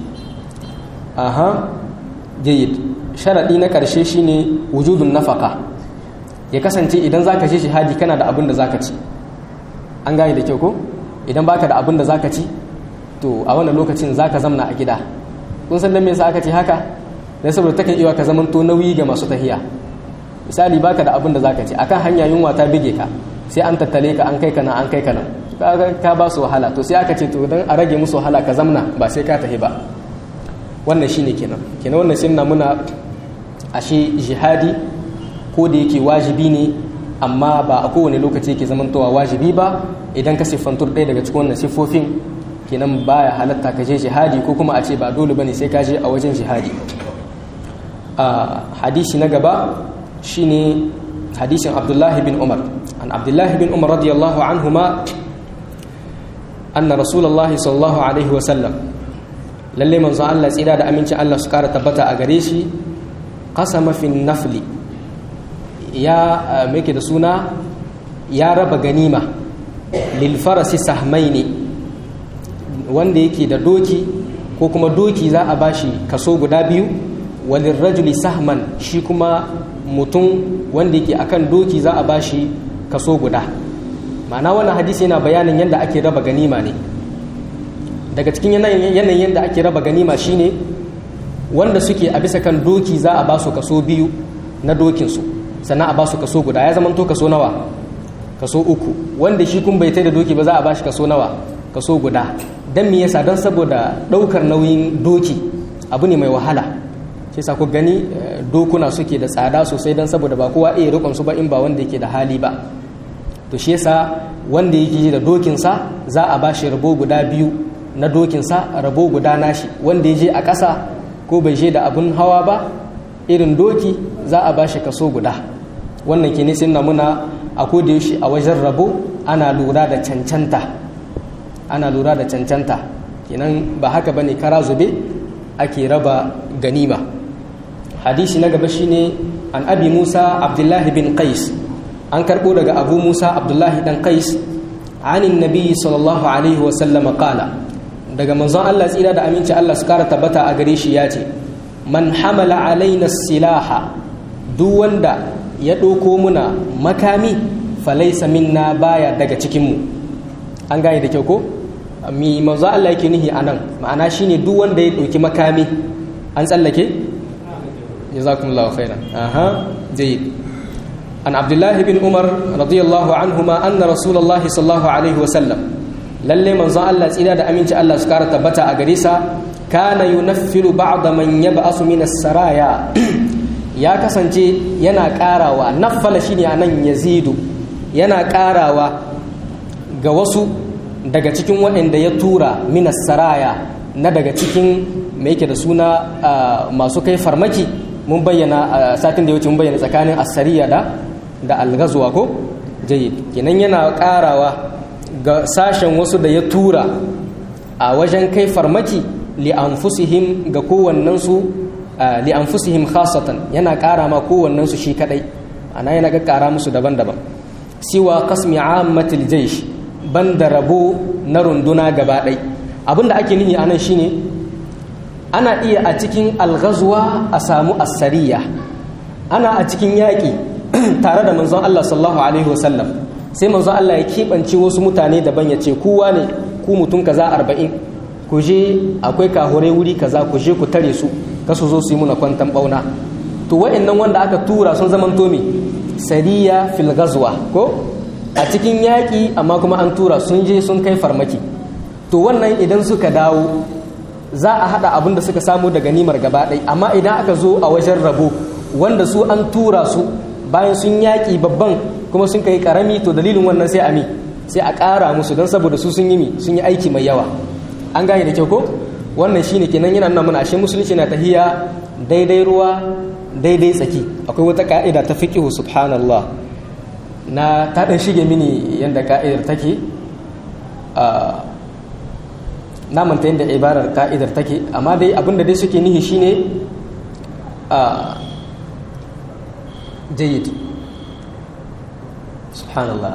A: aha jayyid sharadi na karshe shine wujudun nafaka ya kasance idan zaka je shahadi kana da abin da zaka ci an gane da kyau ko idan baka da abin da zaka ci to a wannan lokacin zaka zamna a gida kun san dan me yasa aka ce haka dan saboda takan iya ka zaman to nauyi ga masu tahiya misali baka da abin da zaka ci akan hanya yunwa ta bige ka sai an tattale ka an kai ka nan an kai ka nan ka ba su wahala to sai aka ce to dan a rage musu wahala ka zamna ba sai ka tahi ba wannan shine kenan kenan wannan sunna muna ashe jihadi ko da yake wajibi ne amma ba a kowane lokaci yake zamantowa wajibi ba idan ka siffantur ɗaya daga cikin wannan siffofin kenan baya halatta ka je jihadi ko kuma a ce ba dole bane sai ka je a wajen jihadi a hadisi na gaba shine hadisin abdullahi bin umar an abdullahi bin umar radiyallahu anhuma anna rasulullahi sallallahu alaihi wa sallam lalle manzo Allah tsira da aminci Allah su kara tabbata a gare shi qasama fi nafli ya meke da suna ya raba ganima lil farasi sahmaini wanda yake da doki ko kuma doki za a bashi kaso guda biyu walin rajuli sahman shi kuma mutum wanda yake akan doki za a bashi kaso guda ma'ana wannan hadisi yana bayanin yadda ake raba ganima ne daga cikin yanayin yadda ake raba ganima shine wanda suke a bisa kan doki za a ba su kaso biyu na dokinsu sannan a ba su kaso guda ya zama to kaso nawa kaso uku wanda shi kun bai da doki ba za a ba shi kaso nawa kaso guda don me yasa don saboda ɗaukar nauyin doki abu ne mai wahala shi sa ku gani dokuna suke da tsada sosai don saboda ba kowa iya rikon su ba in ba wanda yake da hali ba to shi yasa wanda yake da dokinsa za a ba shi rabo guda biyu na dokinsa rabo guda nashi wanda ya je a ƙasa ko bai je da abun hawa ba irin doki za a ba shi kaso guda wannan ke nisan na muna a yaushe a wajen rabo ana lura da cancanta ana lura da cancanta kenan ba haka bane kara zube ake raba ganima hadisi na gaba shine an abi musa abdullahi bin qais an karbo daga abu musa abdullahi dan qais anin nabi sallallahu alaihi wa sallam qala daga manzon Allah tsira da aminci Allah su kara tabbata a gare shi ya ce man hamala alaina silaha duk wanda ya ɗauko muna makami falaisa minna baya daga cikinmu an gane da kyau ko mi manzo Allah yake nihi anan ma'ana shine duk wanda ya ɗauki makami an tsallake jazakumullahu khairan aha jayyid an abdullahi bin umar radiyallahu anhuma anna rasulullahi sallallahu alaihi wa sallam lalle manzon Allah tsira da aminci Allah su kara tabbata a gare sa kana yunaffilu ba'da man yab'asu min as-saraya ya kasance yana karawa naffala shine anan yazidu yana karawa ga wasu daga cikin waɗanda ya tura min as-saraya na daga cikin me yake da suna masu kai farmaki mun bayyana satin da ya wuce mun bayyana tsakanin as-sariya da da al-ghazwa ko jayyid kenan yana karawa ga sashen wasu da ya tura a wajen kai farmaki li'anfusihim ga kowannensu li'anfusihim khasatan yana ƙara ma kowannensu shi kadai ana yana ga ƙara musu daban-daban siwa qasmi ammatil jaysh banda rabo na runduna gaba ɗai abinda ake nihi anan shine ana iya a cikin alghazwa a samu asariya ana a cikin yaƙi tare da manzon Allah sallallahu alaihi wasallam sai manzon Allah ya keɓance wasu mutane daban ya ce kowa ne ku mutum kaza arba'in ku je akwai kahurai wuri kaza ku je ku tare su ka su zo su yi muna kwantan bauna to wa'annan wanda aka tura sun zaman tomi sariya fil gazwa ko a cikin yaƙi amma kuma an tura sun je sun kai farmaki to wannan idan suka dawo za a haɗa abin da suka samu da ganimar gaba ɗai amma idan aka zo a wajen rabo wanda su an tura su bayan sun yaƙi babban kuma sun kai ƙarami to dalilin wannan sai a mi sai a ƙara musu don saboda su sun yi mi sun yi aiki mai yawa an gane da kyau ko wannan shine kenan yana nuna mana ashe musulunci na tahiya daidai ruwa daidai tsaki akwai wata ka'ida ta fiqhu subhanallah na ta dan shige mini yanda ka'idar take na manta yadda ibarar ka'idar take amma dai abinda dai suke nihi shine jayyid subhanallah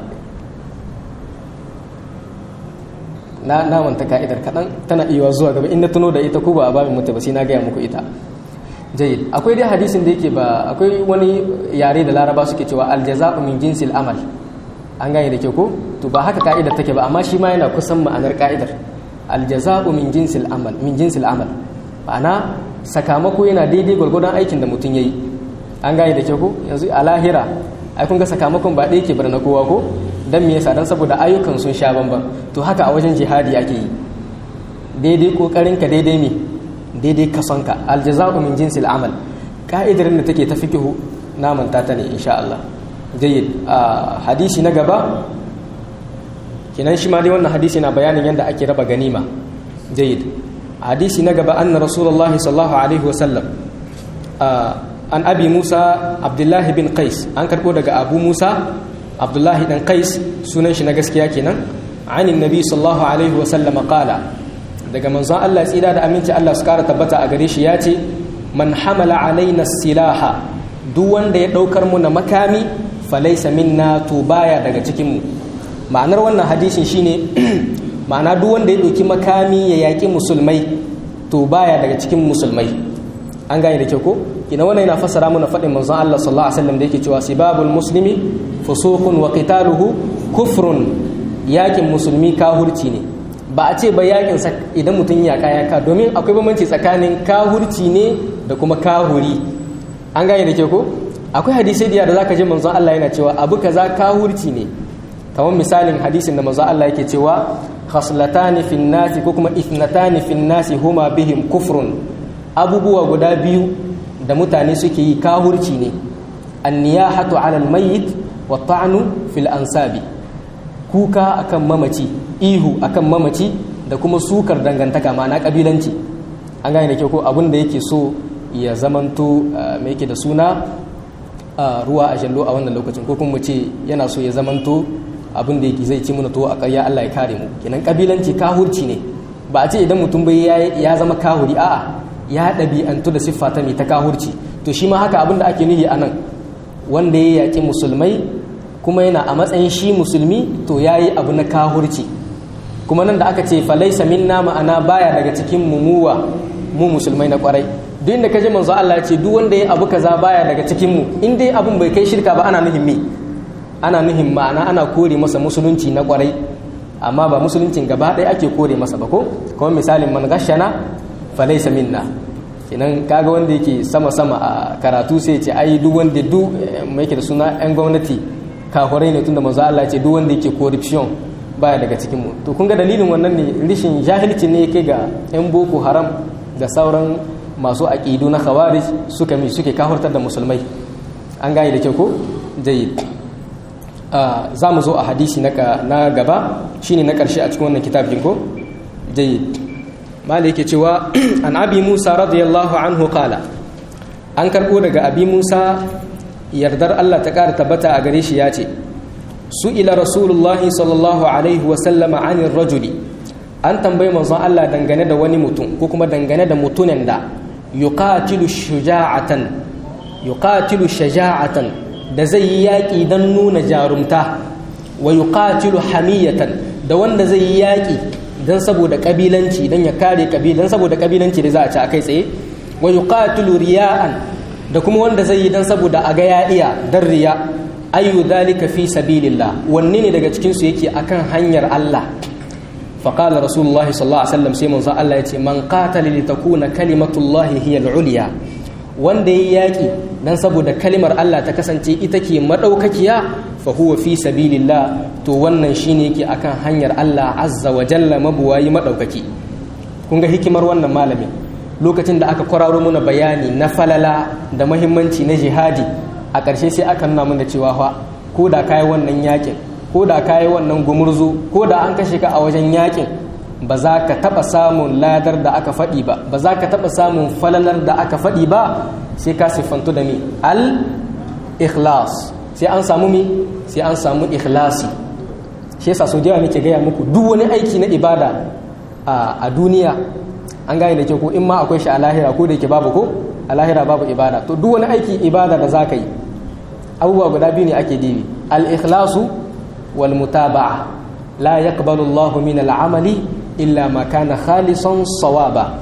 A: na namanta ka'idar kaɗan tana iya zuwa gaba in na tuno da ita ko ba a ba mutu ba sai na gaya muku ita jayyid akwai dai hadisin da yake ba akwai wani yare da laraba suke cewa aljaza'u min jinsil amal an gane da ke ko to ba haka ka'idar take ba amma shi ma yana kusan ma'anar ka'idar aljaza'u min jinsil amal min jinsil amal ma'ana sakamako yana daidai gwargwadon aikin da mutum yayi an gane da ke ko yanzu a lahira ai kun ga sakamakon ba ɗaya ke bar na kowa ko dan me yasa dan saboda ayyukan sun sha bamban to haka a wajen jihadi ake yi daidai kokarin ka daidai me daidai kasonka aljaza'u min jinsil amal ka'idar da take ta fikihu na manta ta ne insha Allah jayyid hadisi na gaba kinan shi ma dai wannan hadisi na bayanin yadda ake raba ganima jayyid hadisi na gaba anna rasulullahi sallallahu alaihi wa sallam an abi musa abdullahi bin qais an karbo daga abu musa abdullahi dan qais sunan shi na gaskiya kenan anin nabi sallallahu alaihi wa sallam qala daga manzon Allah tsira da aminci Allah su kara tabbata a gare shi ya ce man hamala alaina silaha duk wanda ya daukar mu na makami falaisa minna to baya daga cikin mu ma'anar wannan hadisin shine ma'ana duk wanda ya dauki makami ya yaki musulmai to baya daga cikin musulmai an gane da kyau ko ina wannan yana fassara mana faɗin manzon Allah sallallahu alaihi wasallam da yake cewa sibabul muslimi fusuqun wa qitaluhu kufrun yakin musulmi kahurci ne ba a ce ba yakin idan mutum ya kaya ka domin akwai bambanci tsakanin kahurci ne da kuma kahuri an gane da kyau ko akwai hadisai da da zaka ji manzon Allah yana cewa abu kaza kahurci ne kamar misalin hadisin da manzon Allah yake cewa khaslatani fin nasi ko kuma ithnatani fin nasi huma bihim kufrun abubuwa guda biyu da mutane suke yi kahurci ne anniyahatu ala almayyit wa ta'nu fil ansabi kuka akan mamaci ihu akan mamaci da kuma sukar dangantaka ma'ana kabilanci an gane da kyau ko abin da yake so ya zamanto me yake da suna ruwa a jallo a wannan lokacin ko kuma ce yana so ya zamanto abin da yake zai ci mana to a ƙarya Allah ya kare mu kenan kabilanci kahurci ne ba a ce idan mutum bai ya zama kahuri a'a ya ɗabi'antu da siffa ta mai ta kahurci to shi ma haka abin da ake nuhi a nan wanda ya yaƙi musulmai kuma yana a matsayin shi musulmi to ya yi abu na kahurci kuma nan da aka ce falaisa minna ma'ana baya daga cikin mumuwa mu musulmai na kwarai duk inda kaje manzo Allah ya ce duk wanda ya abu kaza baya daga cikin mu in dai abun bai kai shirka ba ana nuhin me ana nuhin ma'ana ana kore masa musulunci na kwarai amma ba musuluncin gaba ɗaya ake kore masa ba ko kuma misalin man gashana falaisa minna kenan kaga wanda yake sama sama a karatu sai ce ai duk wanda duk mai yake da suna yan gwamnati kafurai ne tunda manzo Allah ce duk wanda yake corruption baya daga cikin mu to kun ga dalilin wannan ne rishin jahilci ne yake ga yan boko haram da sauran masu aqidu na khawarij suka mi suke kafurtar da musulmai an gane da kyau ko jayyid za mu zo a hadisi na gaba shine na karshe a cikin wannan kitabin ko jayyid mali yake cewa an abi musa radiyallahu anhu qala an karbo daga abi musa yardar Allah ta ƙara tabbata a gare shi ya ce su ila rasulullahi sallallahu alaihi wasallama anir rajuli an tambayi manzon Allah dangane da wani mutum ko kuma dangane da mutumin da yuqatilu shuja'atan yuqatilu shaja'atan da zai yi yaƙi don nuna jarumta wa yuqatilu hamiyatan da wanda zai yi yaƙi don saboda kabilanci don ya kare kabilan saboda kabilanci da za a ci a kai tsaye wa yuqatilu riya'an da kuma wanda zai yi don saboda a ga ya iya dan riya ayu dhalika fi sabilillah wanne ne daga cikin su yake akan hanyar Allah fa qala rasulullah sallallahu alaihi wasallam sai manzo Allah yace man qatala li takuna kalimatullahi hiya al-ulya wanda yayi yaki dan saboda kalimar Allah ta kasance ita ke madaukakiya fa huwa fi sabilillah to wannan shine yake akan hanyar Allah azza wa jalla mabuwayi madaukaki kun ga hikimar wannan malamin lokacin da aka kwararo muna bayani na falala da mahimmanci na jihadi a ƙarshe sai aka nuna mana cewa fa ko da kayi wannan yakin ko da kayi wannan gumurzu ko da an kashe ka a wajen yakin ba za ka taɓa samun ladar da aka faɗi ba ba za ka taɓa samun falalar da aka faɗi ba sai ka siffantu da mi al ikhlas sai an samu mi sai an samu ikhlasi shi yasa so da nake gaya muku duk wani aiki na ibada a duniya an gane da ke ko in ma akwai shi a lahira ko da yake babu ko a lahira babu ibada to duk wani aiki ibada da zaka yi abubuwa guda biyu ne ake dibi al-ikhlasu wal mutaba'a la yaqbalu Allahu min al-amali illa ma kana khalisan sawaba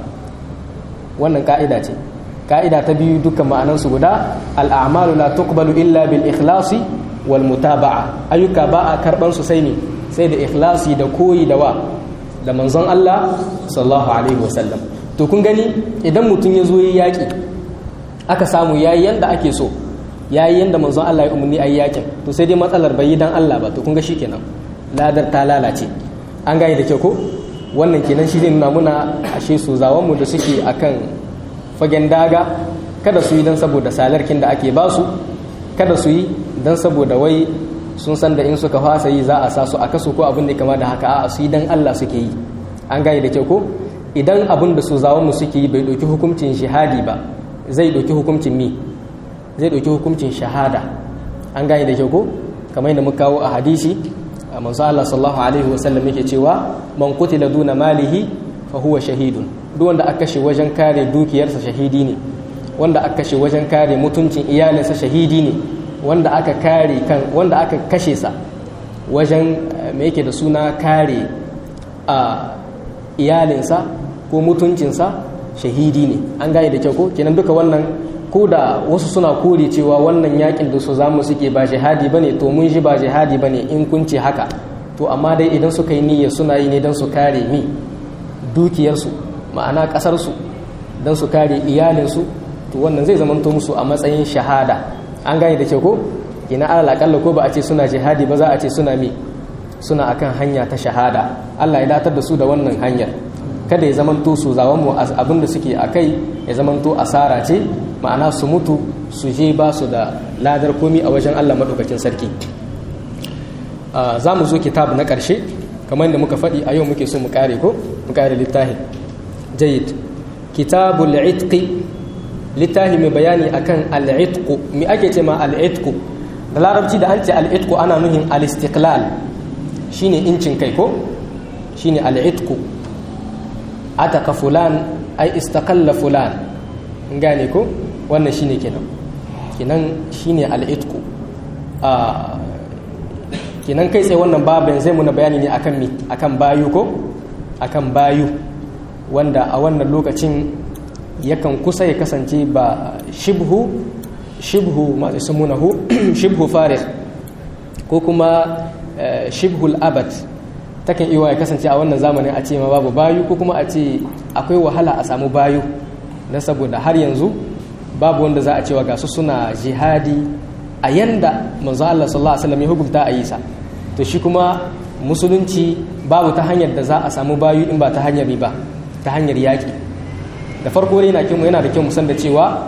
A: wannan ka'ida ce ka'ida ta biyu dukkan ma'anan su guda al-a'malu la tuqbalu illa bil ikhlasi wal mutaba'a ayyuka ba a karban su sai ne sai da ikhlasi da koyi da wa da manzon Allah sallallahu alaihi wasallam to kun gani idan mutum ya zo yi yaƙi aka samu yayi yanda ake so yayi yanda manzon Allah ya umarni ayi yaƙin to sai dai matsalar bai yi dan Allah ba to kun ga shikenan ladar ta lalace an gane da kyau ko wannan kenan shi zai nuna muna ashe su zawon mu da suke akan fagen daga kada su yi dan saboda salarkin da ake ba su kada su yi dan saboda wai sun san da in suka fasa yi za a sa su a kaso ko abin da kama da haka a su dan Allah suke yi an gane da kyau ko idan abin da su zawon mu suke yi bai ɗauki hukuncin shahadi ba zai ɗauki hukuncin mi zai ɗauki hukuncin shahada an gane da kyau ko kamar yadda muka kawo a hadisi a manzo Allah sallallahu alaihi wasallam yake cewa man qutila duna malihi fa huwa shahidun duk wanda aka kashe wajen kare dukiyarsa shahidi ne wanda aka kashe wajen kare mutuncin iyalinsa shahidi ne wanda aka kare kan wanda aka kashe sa wajen me yake da suna kare a iyalinsa ko mutuncinsa shahidi ne an gane da kyau ko kenan duka wannan ko da wasu suna kore cewa wannan yakin da su zamu suke ba jihadi bane to mun ji ba jihadi bane in kun ce haka to amma dai idan suka yi niyya suna yi ne don su kare mi dukiyarsu ma'ana ƙasarsu don su kare iyalinsu to wannan zai zamanto musu a matsayin shahada an gane da kyau ko ina alal akalla ko ba a ce suna jihadi ba za a ce suna mi suna akan hanya ta shahada Allah ya datar da su da wannan hanyar kada ya zamanto su zawon mu abin da suke a kai ya zamanto asara ce ma'ana su mutu su je ba su da ladar komi a wajen Allah maɗaukakin sarki za mu zo kitab na ƙarshe kamar yadda muka faɗi a yau muke so mu ƙare ko mu ƙare littafi jayid kitabul itqi littafi mai bayani akan al-itqu me ake ce ma al-itqu da larabci da an ce al-itqu ana nuhin al-istiqlal shine incin kai ko shine al-itqu ataka fulan ai istaqalla fulan gane ko wannan shine kenan kenan shine al-itqu kenan kai tsaye wannan babin zai muna bayani ne akan mi akan bayu ko akan bayu wanda a wannan lokacin yakan kusa ya kasance ba shibhu shibhu ma ismunahu shibhu farih ko kuma shibhul abad takan iya ya kasance a wannan zamanin a ce ma babu bayu ko kuma a ce akwai wahala a samu bayu na saboda har yanzu babu wanda za a cewa ga su suna jihadi a yanda manzo Allah sallallahu alaihi wasallam ya hukunta a yi sa to shi kuma musulunci babu ta hanyar da za a samu bayu in ba ta hanyar ba ta hanyar yaƙi da farko dai yana kyau yana da kyau musan da cewa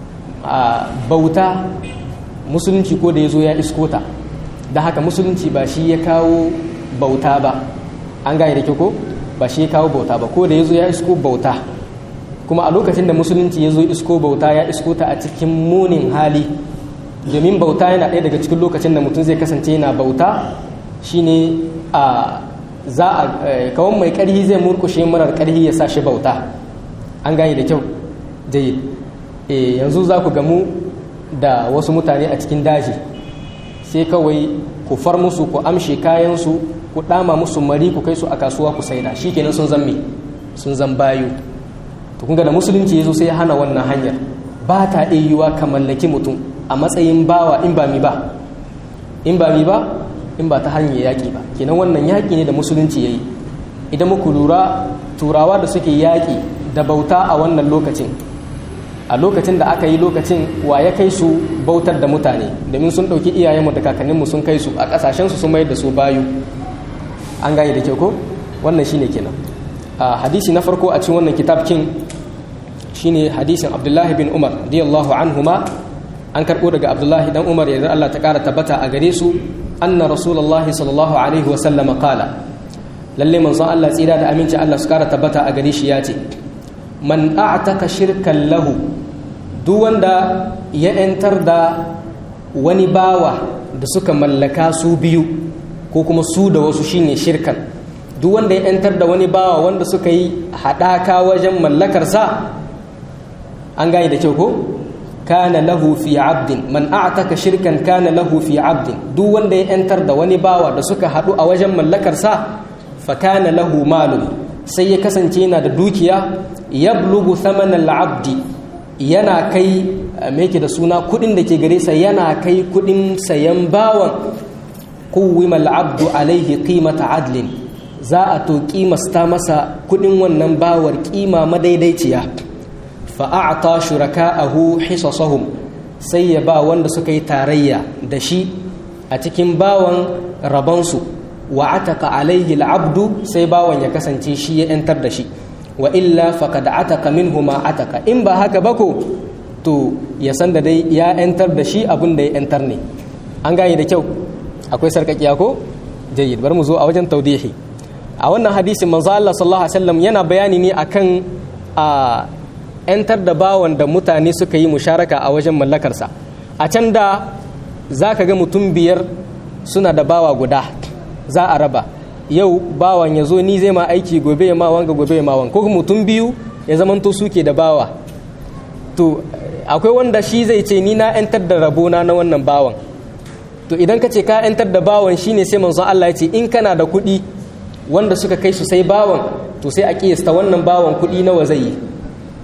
A: a bauta musulunci ko da ya zo ya iskota da haka musulunci ba shi ya kawo bauta ba an gane da kyau ko ba shi ya kawo bauta ba ko da ya zo ya isko bauta kuma a lokacin da musulunci ya zo isko bauta ya isko ta a cikin munin hali domin bauta yana ɗaya daga cikin lokacin da mutum zai kasance yana bauta shine a za a kawon mai ƙarhi zai murkushe marar ƙarhi ya sa shi bauta an gane da kyau jayi yanzu za ku gamu da wasu mutane a cikin daji sai kawai ku far musu ku amshe kayansu ku ɗama musu mari ku kai su a kasuwa ku saida shi kenan sun zan sun zan bayu to kun da musulunci ya zo sai ya hana wannan hanyar ba ta iya yiwa ka mallaki mutum a matsayin bawa in ba mi ba in ba mi ba in ba ta hanyar yaƙi ba kenan wannan yaƙi ne da musulunci ya yi idan muku lura turawa da suke yaƙi da bauta a wannan lokacin a lokacin da aka yi lokacin wa ya kai su bautar da mutane domin sun ɗauki iyayenmu da kakanninmu sun kai su a ƙasashensu sun mayar da su bayu an gane da kyau ko wannan shine kenan a hadisi na farko a cikin wannan kitab kin shine hadisin abdullahi bin umar radiyallahu anhuma an karɓo daga abdullahi dan umar yanzu allah ta ƙara tabbata a gare su anna rasulullahi sallallahu alaihi wa sallama qala lalle manzon allah tsira da aminci allah su ƙara tabbata a gare shi ya ce man a'taka shirkan lahu duk wanda ya ‘yantar da wani bawa da suka mallaka su biyu ko kuma su da wasu shine shirkan duk wanda ya ‘yantar da wani bawa wanda suka yi haɗaka wajen mallakarsa an gane da kyau ko kana lahu fi abdin man a'taka shirkan kana lahu fi abdin duk wanda ya ‘yantar da wani bawa da suka haɗu a wajen mallakarsa fa kana lahu malun sai ya kasance yana da dukiya yablugu thamanan abdi yana kai me yake da suna kudin da ke gare sa yana kai kudin sayan bawan kuwima abdu alaihi qimata adlin za a to kimasta masa kudin wannan bawar kima madaidaiciya fa a'ta shuraka'ahu hisasahum sai ya ba wanda suka yi tarayya da shi a cikin bawan rabansu wa ataka alaihi abdu sai bawan ya kasance shi ya 'yantar da shi wa illa faqad ataka minhu ma ataka in ba haka ba ko to ya san da dai ya yantar da shi abin da ya yantar ne an gane da kyau akwai sarkakiya ko jayyid bar mu zo a wajen taudihi a wannan hadisin manzo Allah sallallahu alaihi wasallam yana bayani ne akan a yantar da bawan da mutane suka yi musharaka a wajen mallakarsa a can da zaka ga mutum biyar suna da bawa guda za a raba yau bawan ya zo ni zai ma aiki gobe ya ma wanga gobe ya ma wanga ko mutum biyu ya zamanto suke da bawa to akwai wanda shi zai ce ni na yantar da rabona na wannan bawan to idan ka ce ka yantar da bawan shine sai manzon Allah ya ce in kana da kuɗi wanda suka kai su sai bawan to sai a kiyasta wannan bawan kuɗi nawa zai yi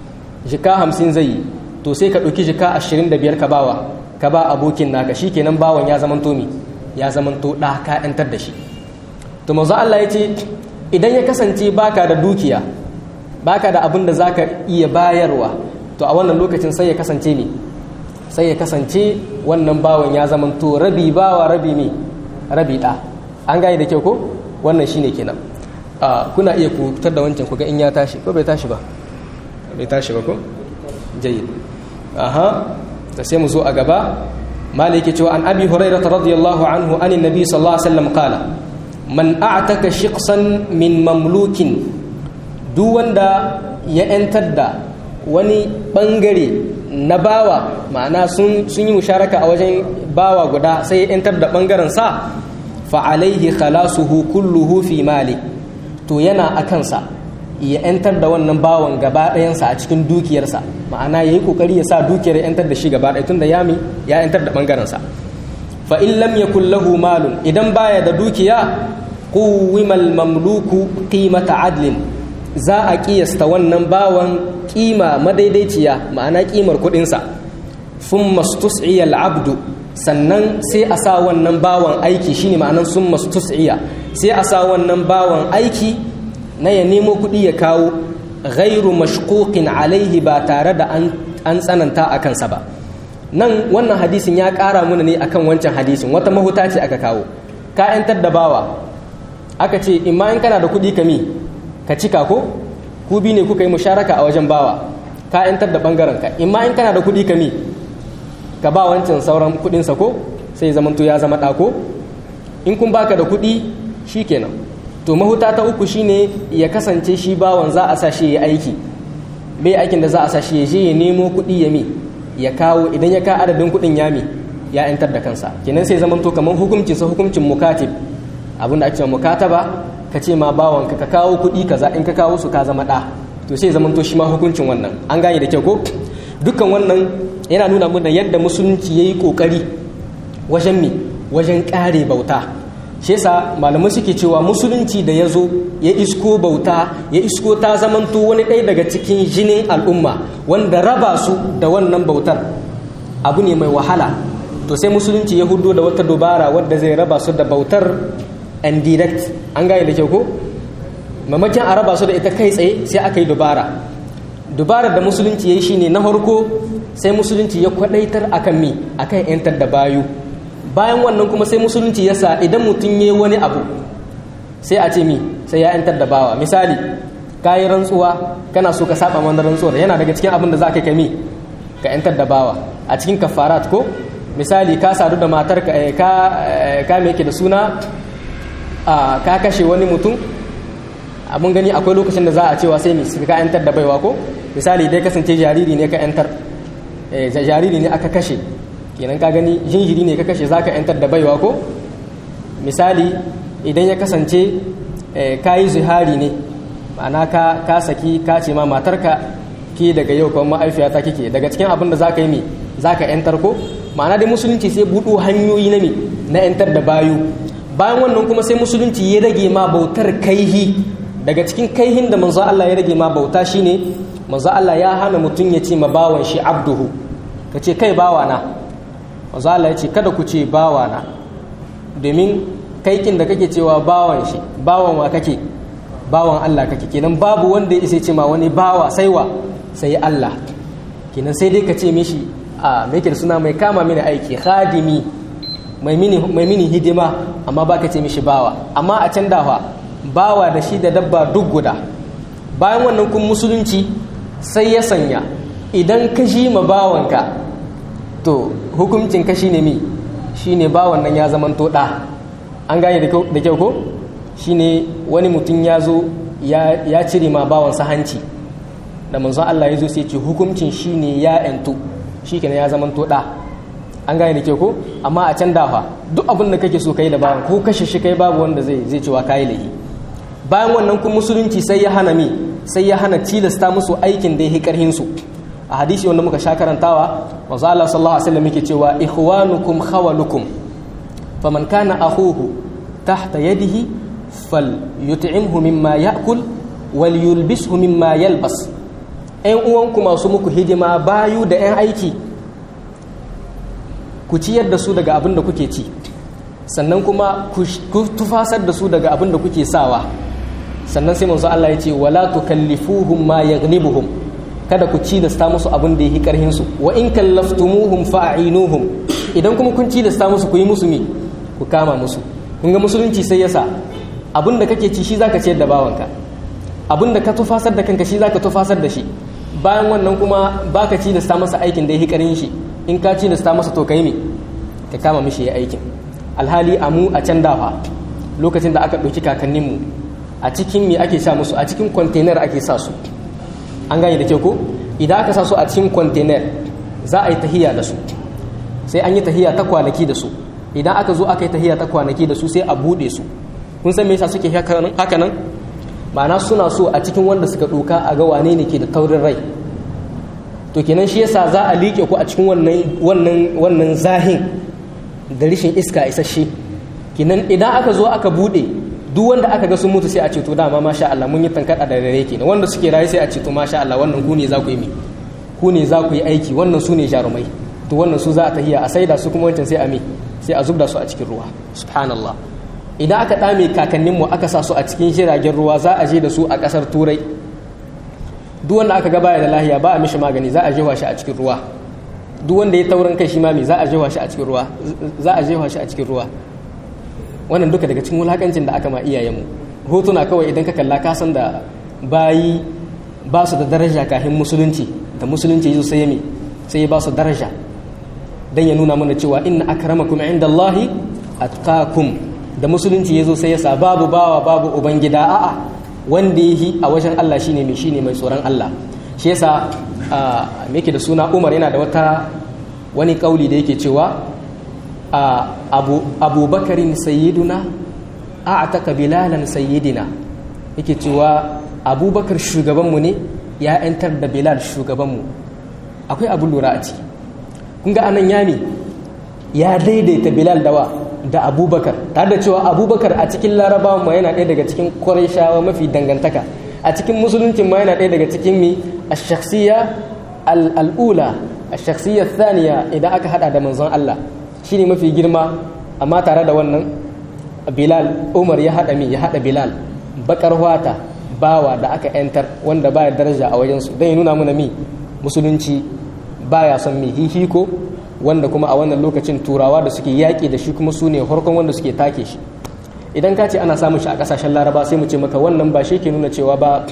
A: jika hamsin zai yi to sai ka ɗauki jika ashirin da biyar ka bawa ka ba abokin naka shi kenan bawan ya zamanto mi ya zamanto ɗa ka ‘yantar da shi to manzo Allah ya ce idan ya kasance baka da dukiya baka da abin da zaka iya bayarwa to a wannan lokacin sai ya kasance ne sai ya kasance wannan bawan ya zamanto rabi bawa rabi me rabi ɗa an gane da kyau ko wannan shine kenan kuna iya ku fitar da wancan ku ga in ya tashi ko bai tashi ba bai tashi ba ko jayyid aha da sai mu zo a gaba maliki cewa an abi hurairah radiyallahu anhu anin nabi sallallahu alaihi wasallam qala man a'taka shiqsan min mamlukin duk wanda ya yantar da wani bangare na bawa ma'ana sun yi musharaka a wajen bawa guda sai ya yantar da bangaren sa fa alaihi khalasuhu kulluhu fi mali to yana akansa ya yantar da wannan bawan gaba ɗayansa a cikin dukiyarsa ma'ana ya yi ƙoƙari ya sa dukiyar yantar da shi gaba ɗaya tun da yami ya yantar da ɓangarensa fa in lam yakul lahu malun idan baya da dukiya quwimal mamluku qimata adlin za a kiyasta wannan bawan kima madaidaiciya ma'ana kimar kuɗinsa thumma stus'iya al-abdu sannan sai a sa wannan bawan aiki shine ma'anan summa stus'iya sai a sa wannan bawan aiki na ya nemo kuɗi ya kawo ghairu mashquqin alaihi ba tare da an tsananta a kansa ba nan wannan hadisin ya ƙara muna ne akan wancan hadisin wata mahuta ce aka kawo ka yantar da bawa aka ce imma in kana da kuɗi ka mi ka cika ko ku bi ne kuka yi musharaka a wajen bawa ka yantar da ɓangaren ka imma in kana da kuɗi ka mi ka ba wancan sauran kuɗinsa ko sai zamanto ya zama ɗako in kun baka da kuɗi shikenan to mahuta ta uku shine ya kasance shi bawan za a sa shi ya aiki bai aikin da za a sa shi ya je ya nemo kuɗi ya mi ya kawo idan ya ka adadin kuɗin ya mi ya yantar da kansa kenan sai zaman to kamar hukuncin sa hukuncin mukatib abin da ake cewa mukataba ka ce ma bawan ka kawo kuɗi kaza in ka kawo su ka zama ɗa to sai zaman to shi ma hukuncin wannan an gane da kyau ko dukkan wannan yana nuna mana yadda musulunci yayi kokari wajen mi wajen kare bauta shi yasa malamai suke cewa musulunci da ya zo ya isko bauta ya isko ta zamanto wani ɗaya daga cikin jinin al'umma wanda raba su da wannan bautar abu ne mai wahala to sai musulunci ya hudo da wata dubara wadda zai raba su da bautar and direct an gane da kyau ko mamakin a raba su da ita kai tsaye sai aka yi dubara dubarar da musulunci ya yi shine na farko sai musulunci ya kwadaitar akan mi akan yantar da bayu bayan wannan kuma sai musulunci ya sa idan mutum ya yi wani abu sai a ce mi sai ya yantar da bawa misali ka yi rantsuwa kana so ka saba wani rantsuwar yana daga cikin abin da za ka kami ka yantar da bawa a cikin kafarat ko misali ka sadu da matar ka ka me yake da suna ka kashe wani mutum abin gani akwai lokacin da za a cewa sai mi ka yantar da baiwa ko misali dai kasance jariri ne ka yantar jariri ne aka kashe kenan ka gani jinjiri ne ka kashe zaka yantar da baiwa ko misali idan ya kasance ka yi zuhari ne ma'ana ka ka saki ka ce ma matarka ki daga yau kuma ma'aifiyata kike daga cikin abin da zaka yi mi zaka yantar ko ma'ana dai musulunci sai buɗo hanyoyi na mi na yantar da bayu bayan wannan kuma sai musulunci ya rage ma bautar kaihi daga cikin kaihin da manzo Allah ya rage ma bauta shine manzo Allah ya hana mutum ya ce ma bawan shi abduhu ka ce kai bawana manzo Allah ya ce kada ku ce bawana domin kaikin da kake cewa bawan shi bawan wa kake bawan Allah kake kenan babu wanda ya isa ce ma wani bawa sai wa sai Allah kenan sai dai ka ce mishi a me yake suna mai kama mini aiki khadimi mai mini mai mini hidima amma baka ce mishi bawa amma a can dafa bawa da shi da dabba duk guda bayan wannan kun musulunci sai ya sanya idan ka shi ma bawanka to hukuncin ka shine mi shine bawan nan ya zaman to da an gane da kyau ko shine wani mutum ya zo ya cire ma bawansa hanci da manzon Allah ya zo sai ce hukuncin shine ya yantu shi kenan ya zaman to da an gane da kyau ko amma a can dafa duk abin da kake so kai da bawan ko kashe shi kai babu wanda zai zai cewa kai lahi bayan wannan kun musulunci sai ya hana mi sai ya hana tilasta musu aikin da ya karhin su a hadisi wanda muka sha karantawa manzo Allah sallallahu alaihi wasallam yake cewa ikhwanukum khawalukum faman kana akhuhu tahta yadihi falyut'imhu mimma ya'kul walyulbishu mimma yalbas 'yan uwanku masu muku hidima bayu da 'yan aiki ku ciyar da su daga abin da kuke ci sannan kuma ku tufasar da su daga abin da kuke sawa sannan sai manzo Allah ya ce wala tukallifuhum ma yaghlibuhum kada ku ci da sta musu abin da yake karhin su wa in kallaftumuhum fa'inuhum idan kuma kun ci da sta musu ku yi musu mi ku kama musu kun ga musulunci sai yasa abin da kake ci shi zaka ciyar da bawanka abin da ka tufasar da kanka shi zaka tufasar da shi bayan wannan kuma baka ci da sta masa aikin da yake karhin shi in ka ci da sta masa to kai me ka kama mishi ya aikin alhali amu a can dafa lokacin da aka ɗauki kakanninmu a cikin me ake sa musu a cikin kwantenar ake sa su an gane da ke ko idan aka sa su a cikin kwantenar za a yi tahiya da su sai an yi tahiya ta kwanaki da su idan aka zo aka yi tahiya ta kwanaki da su sai a buɗe su kun san me yasa suke haka nan ma'ana suna so a cikin wanda suka ɗoka a ga wane ne ke da taurin rai to kenan shi yasa za a liƙe ku a cikin wannan wannan wannan zahin da rishin iska isasshe kenan idan aka zo aka buɗe duk wanda aka ga sun mutu sai a ce to dama masha Allah mun yi tankada da dare kenan wanda suke rayu sai a ce to masha Allah wannan ku ne za ku yi mi ku ne za ku yi aiki wannan su ne jarumai to wannan su za a tahiya a saida su kuma wancan sai a mi sai a zubda su a cikin ruwa subhanallah idan aka dame kakannin mu aka sa su a cikin jiragen ruwa za a je da su a kasar turai duk wanda aka ga baya da lahiya ba a mishi magani za a jefa shi a cikin ruwa duk wanda ya taurin kai shi ma me za a jefa shi a cikin ruwa za a jefa shi a cikin ruwa wannan duka daga cikin wulakancin da aka ma iyayenmu hotuna kawai idan ka kalla ka san da bayi ba su da daraja kafin musulunci da musulunci yazo sai ya sai ya ba su daraja dan ya nuna mana cewa inna akramakum indallahi atqakum da musulunci yazo sai ya sa babu bawa babu ubangida a'a wanda yi a wajen Allah shine mai shine mai tsoron Allah shi yasa me yake da suna Umar yana da wata wani kauli da yake cewa abu abubakarin sayyiduna a ataka bilalan sayyidina yake cewa abubakar shugabanmu ne ya 'yantar da bilal shugabanmu akwai abin lura a ciki kun ga anan yami ya daidaita bilal dawa da abubakar tare da cewa abubakar a cikin larabawa ma yana ɗaya daga cikin kwarishawa mafi dangantaka a cikin musuluncin ma yana ɗaya daga cikin mi a shakhsiya al'ula a shakhsiyar thaniya idan aka hada da manzon Allah shi ne mafi girma amma tare da wannan bilal umar ya haɗa mi ya haɗa bilal bakar wata bawa da aka yantar wanda baya daraja a wajensu don ya nuna mana mi musulunci baya son mi hihiko wanda kuma a wannan lokacin turawa da suke yaƙi da shi kuma su ne harkon wanda suke take shi idan ka ce ana samun shi a ƙasashen laraba sai mu ce maka wannan ba shi ke nuna cewa ba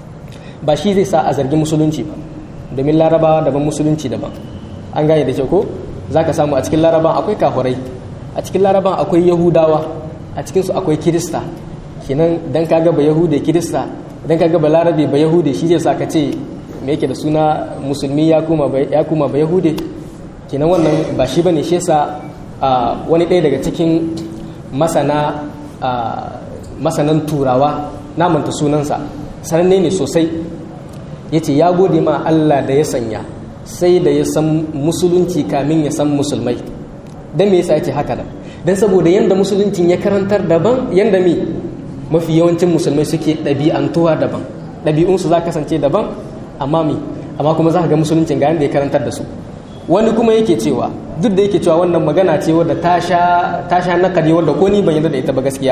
A: ba shi zai sa a zargi musulunci ba domin larabawa daban musulunci daban an gane da kyau ko za ka samu a cikin laraban akwai kafurai a cikin laraban akwai yahudawa a cikinsu akwai kirista kenan dan ka ga ba yahude kirista dan ka ga ba larabe ba yahude shi zai sa ka ce me yake da suna musulmi ya kuma ya kuma ba yahude kenan wannan ba shi bane shi yasa wani ɗaya daga cikin masana masanan turawa na manta sunansa sananne ne sosai yace ya gode ma Allah da ya sanya sai da ya san musulunci kamin ya san musulmai don me yasa yace haka nan don saboda yanda musuluncin ya karantar daban yanda mi mafi yawancin musulmai suke ɗabi'antuwa daban ɗabi'unsu za kasance daban amma mi amma kuma za ka ga musuluncin ga yanda ya karantar da su wani kuma yake cewa duk da yake cewa wannan magana ce wadda ta sha nakari wadda ko ni ban yarda da ita ba gaskiya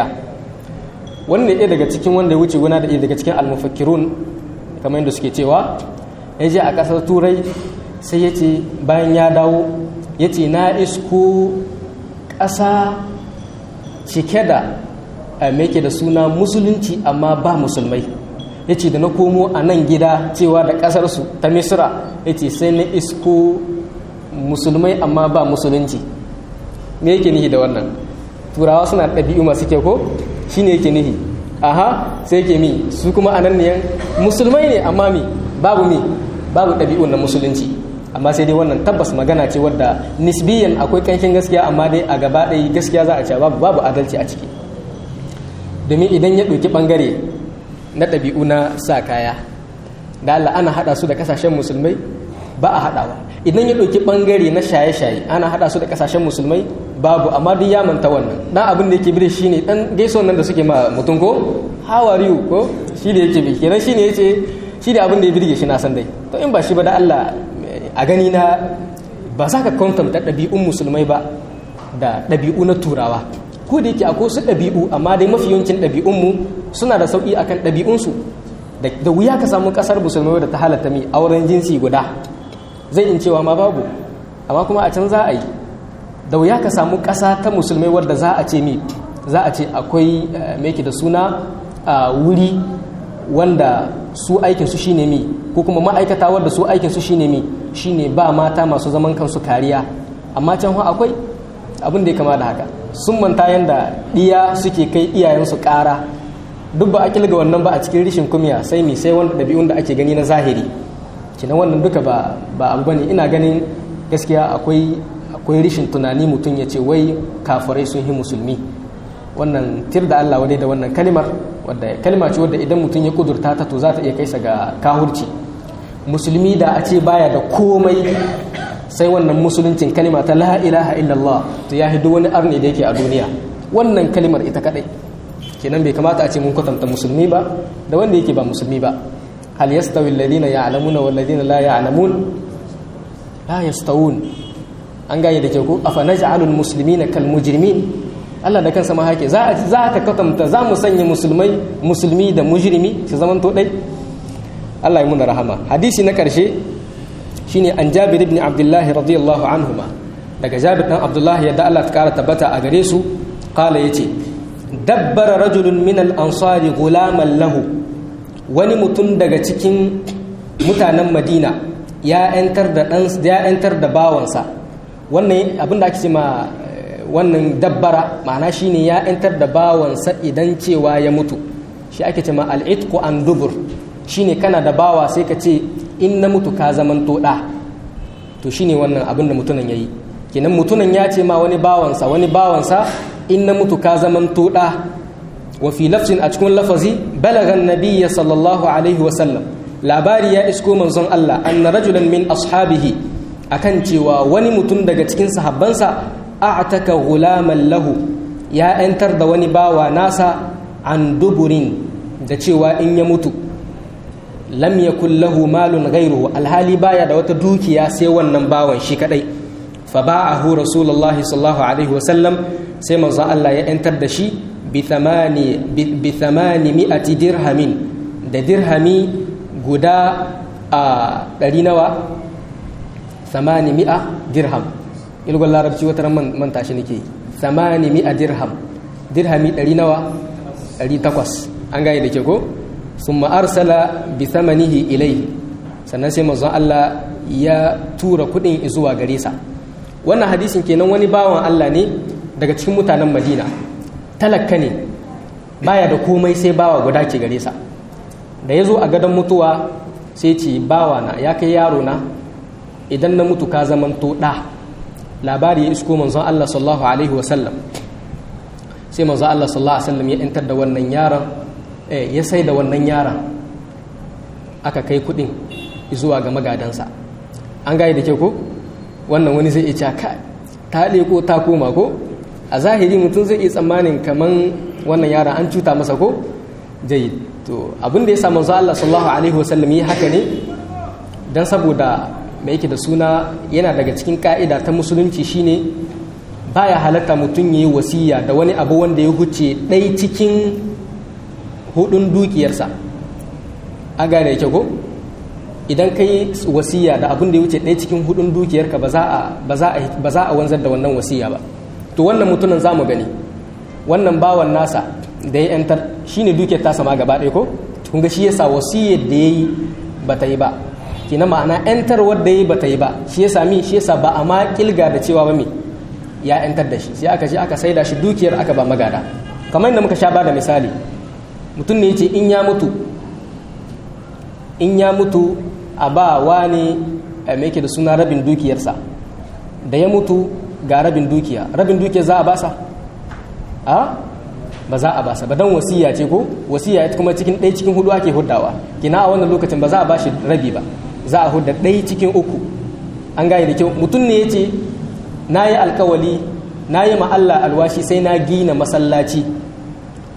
A: wani ne ɗaya daga cikin wanda ya wuce guna da daga cikin almufakkirun kamar yadda suke cewa ya je a ƙasar turai sai ya ce bayan ya dawo ya ce na isko ƙasa cike da meke da suna musulunci amma ba musulmai ya ce da na komo a nan gida cewa da ƙasarsu ta misira ya ce sai na isko musulmai amma ba musulunci me yake nihi da wannan turawa suna ɗabi'u masu kyau ko shi ne yake nihi aha sai yake mi su kuma a nan ne musulmai ne amma mi babu mi babu ɗabi'un na musulunci amma sai dai wannan tabbas magana ce wadda nisbiyan akwai ƙanshin gaskiya amma dai a gaba ɗaya gaskiya za a ce babu babu adalci a ciki domin idan ya ɗauki ɓangare na ɗabi'u na sa kaya da Allah ana haɗa su da ƙasashen musulmai ba a haɗawa idan ya ɗauki ɓangare na shaye-shaye ana haɗa su da ƙasashen musulmai babu amma duk ya manta wannan dan abin da yake bi shi ne dan gaison nan da suke ma mutum ko how are you ko shi da yake bi kenan shi ne yace shi da abin da ya birge shi na san dai to in ba shi ba da Allah a gani na ba za ka kwantanta ɗabi'un musulmai ba da ɗabi'u na turawa ko da yake akwai su ɗabi'u amma dai mafi yawancin ɗabi'unmu suna da sauƙi akan ɗabi'unsu da wuya ka samu ƙasar musulmai da ta halatta mi auren jinsi guda zai in cewa ma babu amma kuma a can za a yi da wuya ka samu ƙasa ta musulmai wadda za a ce mi za a ce akwai meke da suna wuri wanda su aikinsu shine mi ko kuma ma'aikata wadda su aikinsu shine mi shine ba mata masu zaman kansu kariya amma can akwai abin da ya kama da haka sun manta yadda ɗiya suke kai iyayensu ƙara duk ba a kilga wannan ba a cikin rishin kumiya sai mi sai wanda ɗabi'un da ake gani na zahiri kina wannan duka ba ba abu bane ina ganin gaskiya akwai akwai rishin tunani mutum ya ce wai kafirai sun yi musulmi wannan tir da Allah wadai da wannan kalimar wadda kalma ce wadda idan mutum ya kudurta ta to za ta iya kaisa ga kahurci musulmi da a ce baya da komai sai wannan musuluncin kalima ta la ilaha illallah to ya hidu wani arni da yake a duniya wannan kalimar ita kadai kenan bai kamata a ce mun kwatanta musulmi ba da wanda yake ba musulmi ba hal yastawi alladhina ya'lamuna wal ladina la ya'lamun la yastawun an gane da ke ku afa naj'alul muslimina kal mujrimin Allah da kansa ma hake za za ka kwatanta za mu sanya musulmai musulmi da mujrimi su zaman to dai Allah ya muna rahama hadisi na karshe shine an Jabir ibn Abdullah radiyallahu anhuma daga Jabir dan Abdullah yadda Allah ta kara tabbata a gare su qala yace dabbara rajulun min al-ansari gulaman lahu wani mutum daga cikin mutanen Madina ya yantar da dan ya yantar da bawansa wannan abinda ake ce ma wannan dabbara ma'ana shine ya yantar da bawansa idan cewa ya mutu shi ake ce ma al-itqu an dubur shine kana da bawa sai ka ce in na mutu ka zaman to da to shine wannan abin da mutunan yayi kenan mutunan ya ce ma wani bawansa wani bawansa in na mutu ka zaman to da wa fi lafzin a cikin lafazi balagan nabiyya sallallahu alaihi wa sallam labari ya isko manzon Allah anna rajulan min ashabihi akan cewa wani mutum daga cikin sahabbansa a'taka gulaman lahu ya yantar da wani bawa nasa an duburin da cewa in ya mutu lam yakul lahu malun ghayruhu alhali baya da wata dukiya sai wannan bawan shi kadai fa ba'ahu rasulullahi sallallahu alaihi wa sallam sai manzo Allah ya yantar da shi bi thamani bi thamani mi'ati dirhamin da dirhami guda a ɗari nawa thamani mi'a dirham ilgon larabci wata ran manta shi nake thamani mi'a dirham dirhami ɗari nawa ɗari takwas an gane da ke ko sun arsala bi thamanihi ilai sannan sai manzon Allah ya tura kuɗin zuwa gare sa wannan hadisin kenan wani bawan Allah ne daga cikin mutanen Madina talakka ne baya da komai sai bawa guda ke gare sa da ya zo a gadon mutuwa sai ce bawa na ya kai yaro na idan na mutu ka zaman to ɗa labari ya isko manzon Allah sallallahu alaihi wasallam sai manzon Allah sallallahu alaihi wasallam ya intar da wannan yaron ya sai da wannan yaron aka kai kuɗin zuwa ga magadansa an gaya da ke ko wannan wani zai iya ka ta ko ta koma ko a zahiri mutum zai iya tsammanin kaman wannan yaron an cuta masa ko jayi to abin da ya sa manzo Allah sallallahu alaihi wasallam yi haka ne dan saboda mai yake da suna yana daga cikin ka'ida ta musulunci shine baya halatta mutum yayi wasiya da wani abu wanda ya huce ɗai cikin hudun dukiyarsa a gane yake ko idan ka yi wasiya da abin da ya wuce ɗaya cikin hudun dukiyarka ba za a wanzar da wannan wasiya ba to wannan mutumin za mu gani wannan bawan nasa da ya yantar shi ne dukiyar tasa ma gaba ɗaya ko kun ga shi yasa wasiyar da ya yi ba ta yi ba kina ma'ana yantar wadda ya yi ba ta yi ba shi yasa mi shi yasa ba a ma kilga da cewa ba mi ya yantar da shi sai aka je aka saida shi dukiyar aka ba magada kamar yadda muka sha ba da misali mutum ne ya ce in ya mutu in ya mutu a ba wani mai da suna rabin dukiyarsa da ya mutu ga rabin dukiya rabin dukiya za a basa a ba za a basa ba don wasiya ce ko wasiya ita kuma cikin ɗaya cikin hudu ake huddawa kina a wannan lokacin ba za a bashi rabi ba za a hudda ɗaya cikin uku an gane da kyau mutum ne ya ce na yi alkawali na yi Allah alwashi sai na gina masallaci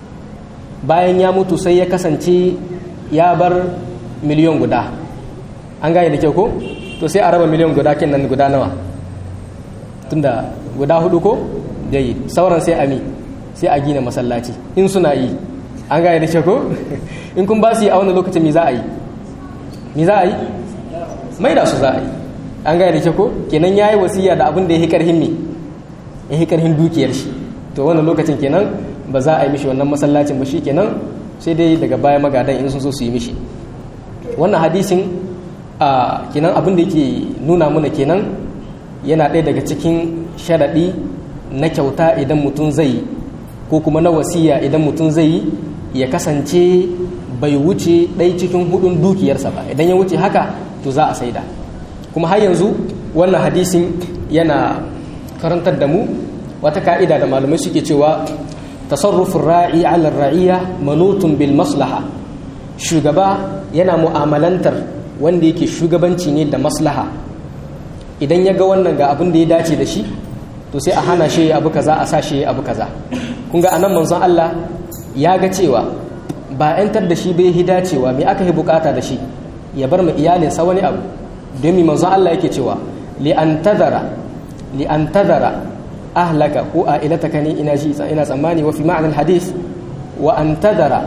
A: bayan ya mutu sai ya kasance ya bar miliyon guda an gane da kyau ko to sai a raba miliyan guda kin nan guda nawa tunda guda hudu ko dai sauran sai a mi sai a gina masallaci in suna yi an gane da kyau ko in kun ba su yi a wannan lokacin me za a yi me za a yi mai da su za a yi an gane da kyau ko kenan yayi wasiya da abin da ya karhin me ya karhin dukiyar shi to wannan lokacin kenan ba za a yi mishi wannan masallacin ba shi kenan sai dai daga baya magadan in sun so su yi mishi wannan hadisin a kenan abin da yake nuna mana kenan yana ɗaya daga cikin sharaɗi na kyauta idan mutum zai ko kuma na wasiya idan mutum zai yi ya kasance bai wuce ɗai cikin hudun dukiyarsa ba idan ya wuce haka to za a saida kuma har yanzu wannan hadisin yana karantar da mu wata ka'ida da malamai suke cewa tasarrufin ra'i ala ra'iya manutun bil maslaha shugaba yana mu'amalantar wanda yake shugabanci ne da maslaha idan ya ga wannan ga abin da ya dace da shi to sai a hana shi abu kaza a sa shi abu kaza kun ga anan manzon Allah ya ga cewa ba 'yantar da shi bai hi dacewa me aka yi bukata da shi ya bar mu iyalinsa wani abu domin manzon Allah yake cewa li an tadara li an tadara ahlaka ko a ilataka ne ina ji ina tsammani wa fi ma'anar hadis wa an tadara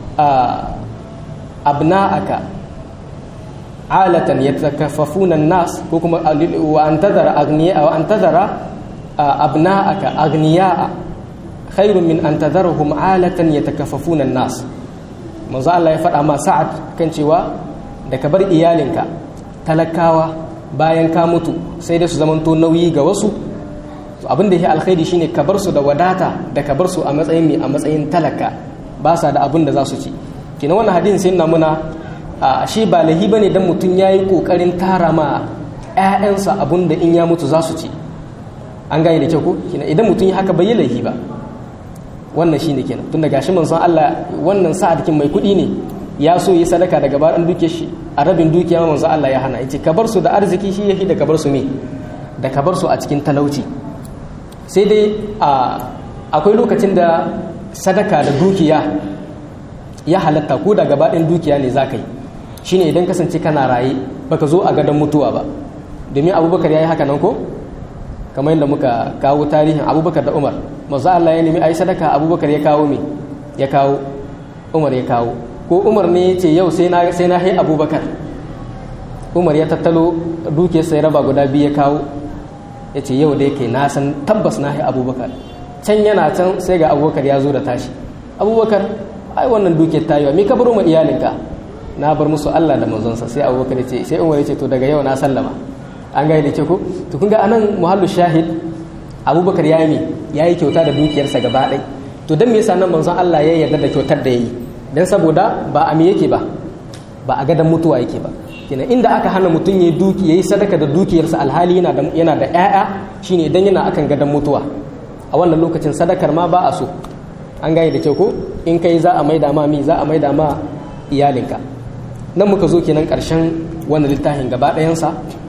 A: abna'aka alatan yatakaffafuna nas ko kuma wa an tadara agniya wa an tadara abna'aka agniya khairun min an tadarahum alatan yatakaffafuna nas manzo Allah ya faɗa ma sa'ad kan cewa da ka bar iyalinka talakawa bayan ka mutu sai dai su zamanto nauyi ga wasu abin da ya alkhairi shine ka bar su da wadata da ka bar su a matsayin mai a matsayin talaka ba sa da abin da za su ci kina wannan hadin sai na muna a shi ba lahi bane dan mutum yayi kokarin tara ma ƴaƴansa abin da in ya mutu za su ci an gane da kyau ko kina idan mutum ya haka bai yi lahi ba wannan shine kenan tunda gashi manzon Allah wannan sa'adkin mai kuɗi ne ya so yi sadaka daga bayan duke shi a rabin dukiya manzon Allah ya hana yace ka bar su da arziki shi yafi da ka bar su me da ka bar su a cikin talauci sai dai akwai lokacin da sadaka da dukiya ya halatta ko da gabaɗin dukiya ne za ka yi shine idan kasance kana raye baka zo a gadon mutuwa ba domin abubakar ya yi haka nan ko kamar yadda muka kawo tarihin abubakar da umar masu Allah ya nemi a yi sadaka abubakar ya kawo me ya kawo umar ya kawo ko umar ne ya ce yau sai na hai abubakar umar ya tattalo dukiyarsa ya raba guda biyu ya kawo ya ce yau da yake na san tabbas na abubakar can yana can sai ga abubakar ya zo da tashi abubakar ai wannan duke tayiwa me ka baro ma iyalinka na bar musu Allah da manzonsa sai abubakar ya ce sai umar ya ce to daga yau na sallama an gaya da ke ko to kun ga anan muhallu shahid abubakar ya yi ya yi kyauta da dukiyarsa gaba ɗai to don me yasa nan manzon Allah ya yarda da kyautar da ya yi dan saboda ba a me yake ba ba a gadan mutuwa yake ba kenan inda aka hana mutum ya duki yayi sadaka da dukiyarsa alhali yana da yana da ƴaƴa shine idan yana akan gadan mutuwa a wannan lokacin sadakar ma ba a so an gane da kyau ko in kai za a maida ma mi za a maida ma iyalinka nan muka zo kenan ƙarshen wannan littafin gaba ɗayansa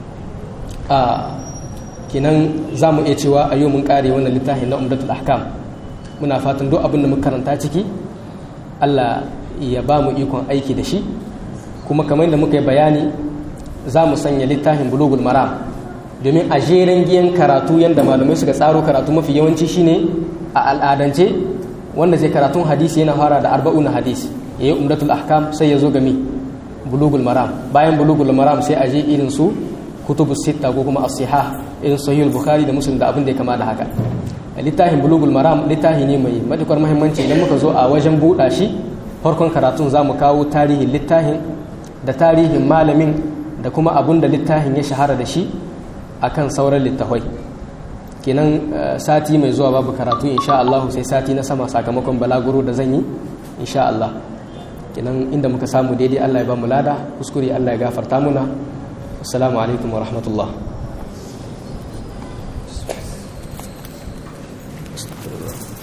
A: a kenan za mu iya cewa a yau mun ƙare wannan littafin na umdatul ahkam muna fatan duk abin da muka karanta ciki Allah ya ba mu ikon aiki da shi kuma kamar da muka yi bayani za mu sanya littafin bulugul maram domin a jeren giyan karatu yadda malamai suka tsaro karatu mafi yawanci shine a al'adance wanda zai karatun hadisi yana fara da arba'una hadisi yayi umdatul ahkam sai ya zo gami bulugul maram bayan bulugul maram sai a je irin su kutubus sitta ko kuma as-sihah irin sahih bukhari da muslim da abin da ya kama da haka littafin bulugul maram littafi ne mai matukar muhimmanci idan muka zo a wajen buɗa shi farkon karatun za mu kawo tarihin littafin da tarihin malamin da kuma abun da littafin ya shahara da shi akan sauran littafai kenan sati mai zuwa babu karatu insha Allah sai sati na sama sakamakon balaguro da zan yi insha Allah kenan inda muka samu daidai Allah ya ba mu lada kuskure Allah ya gafarta muna assalamu alaikum wa rahmatullah Astagfirullah.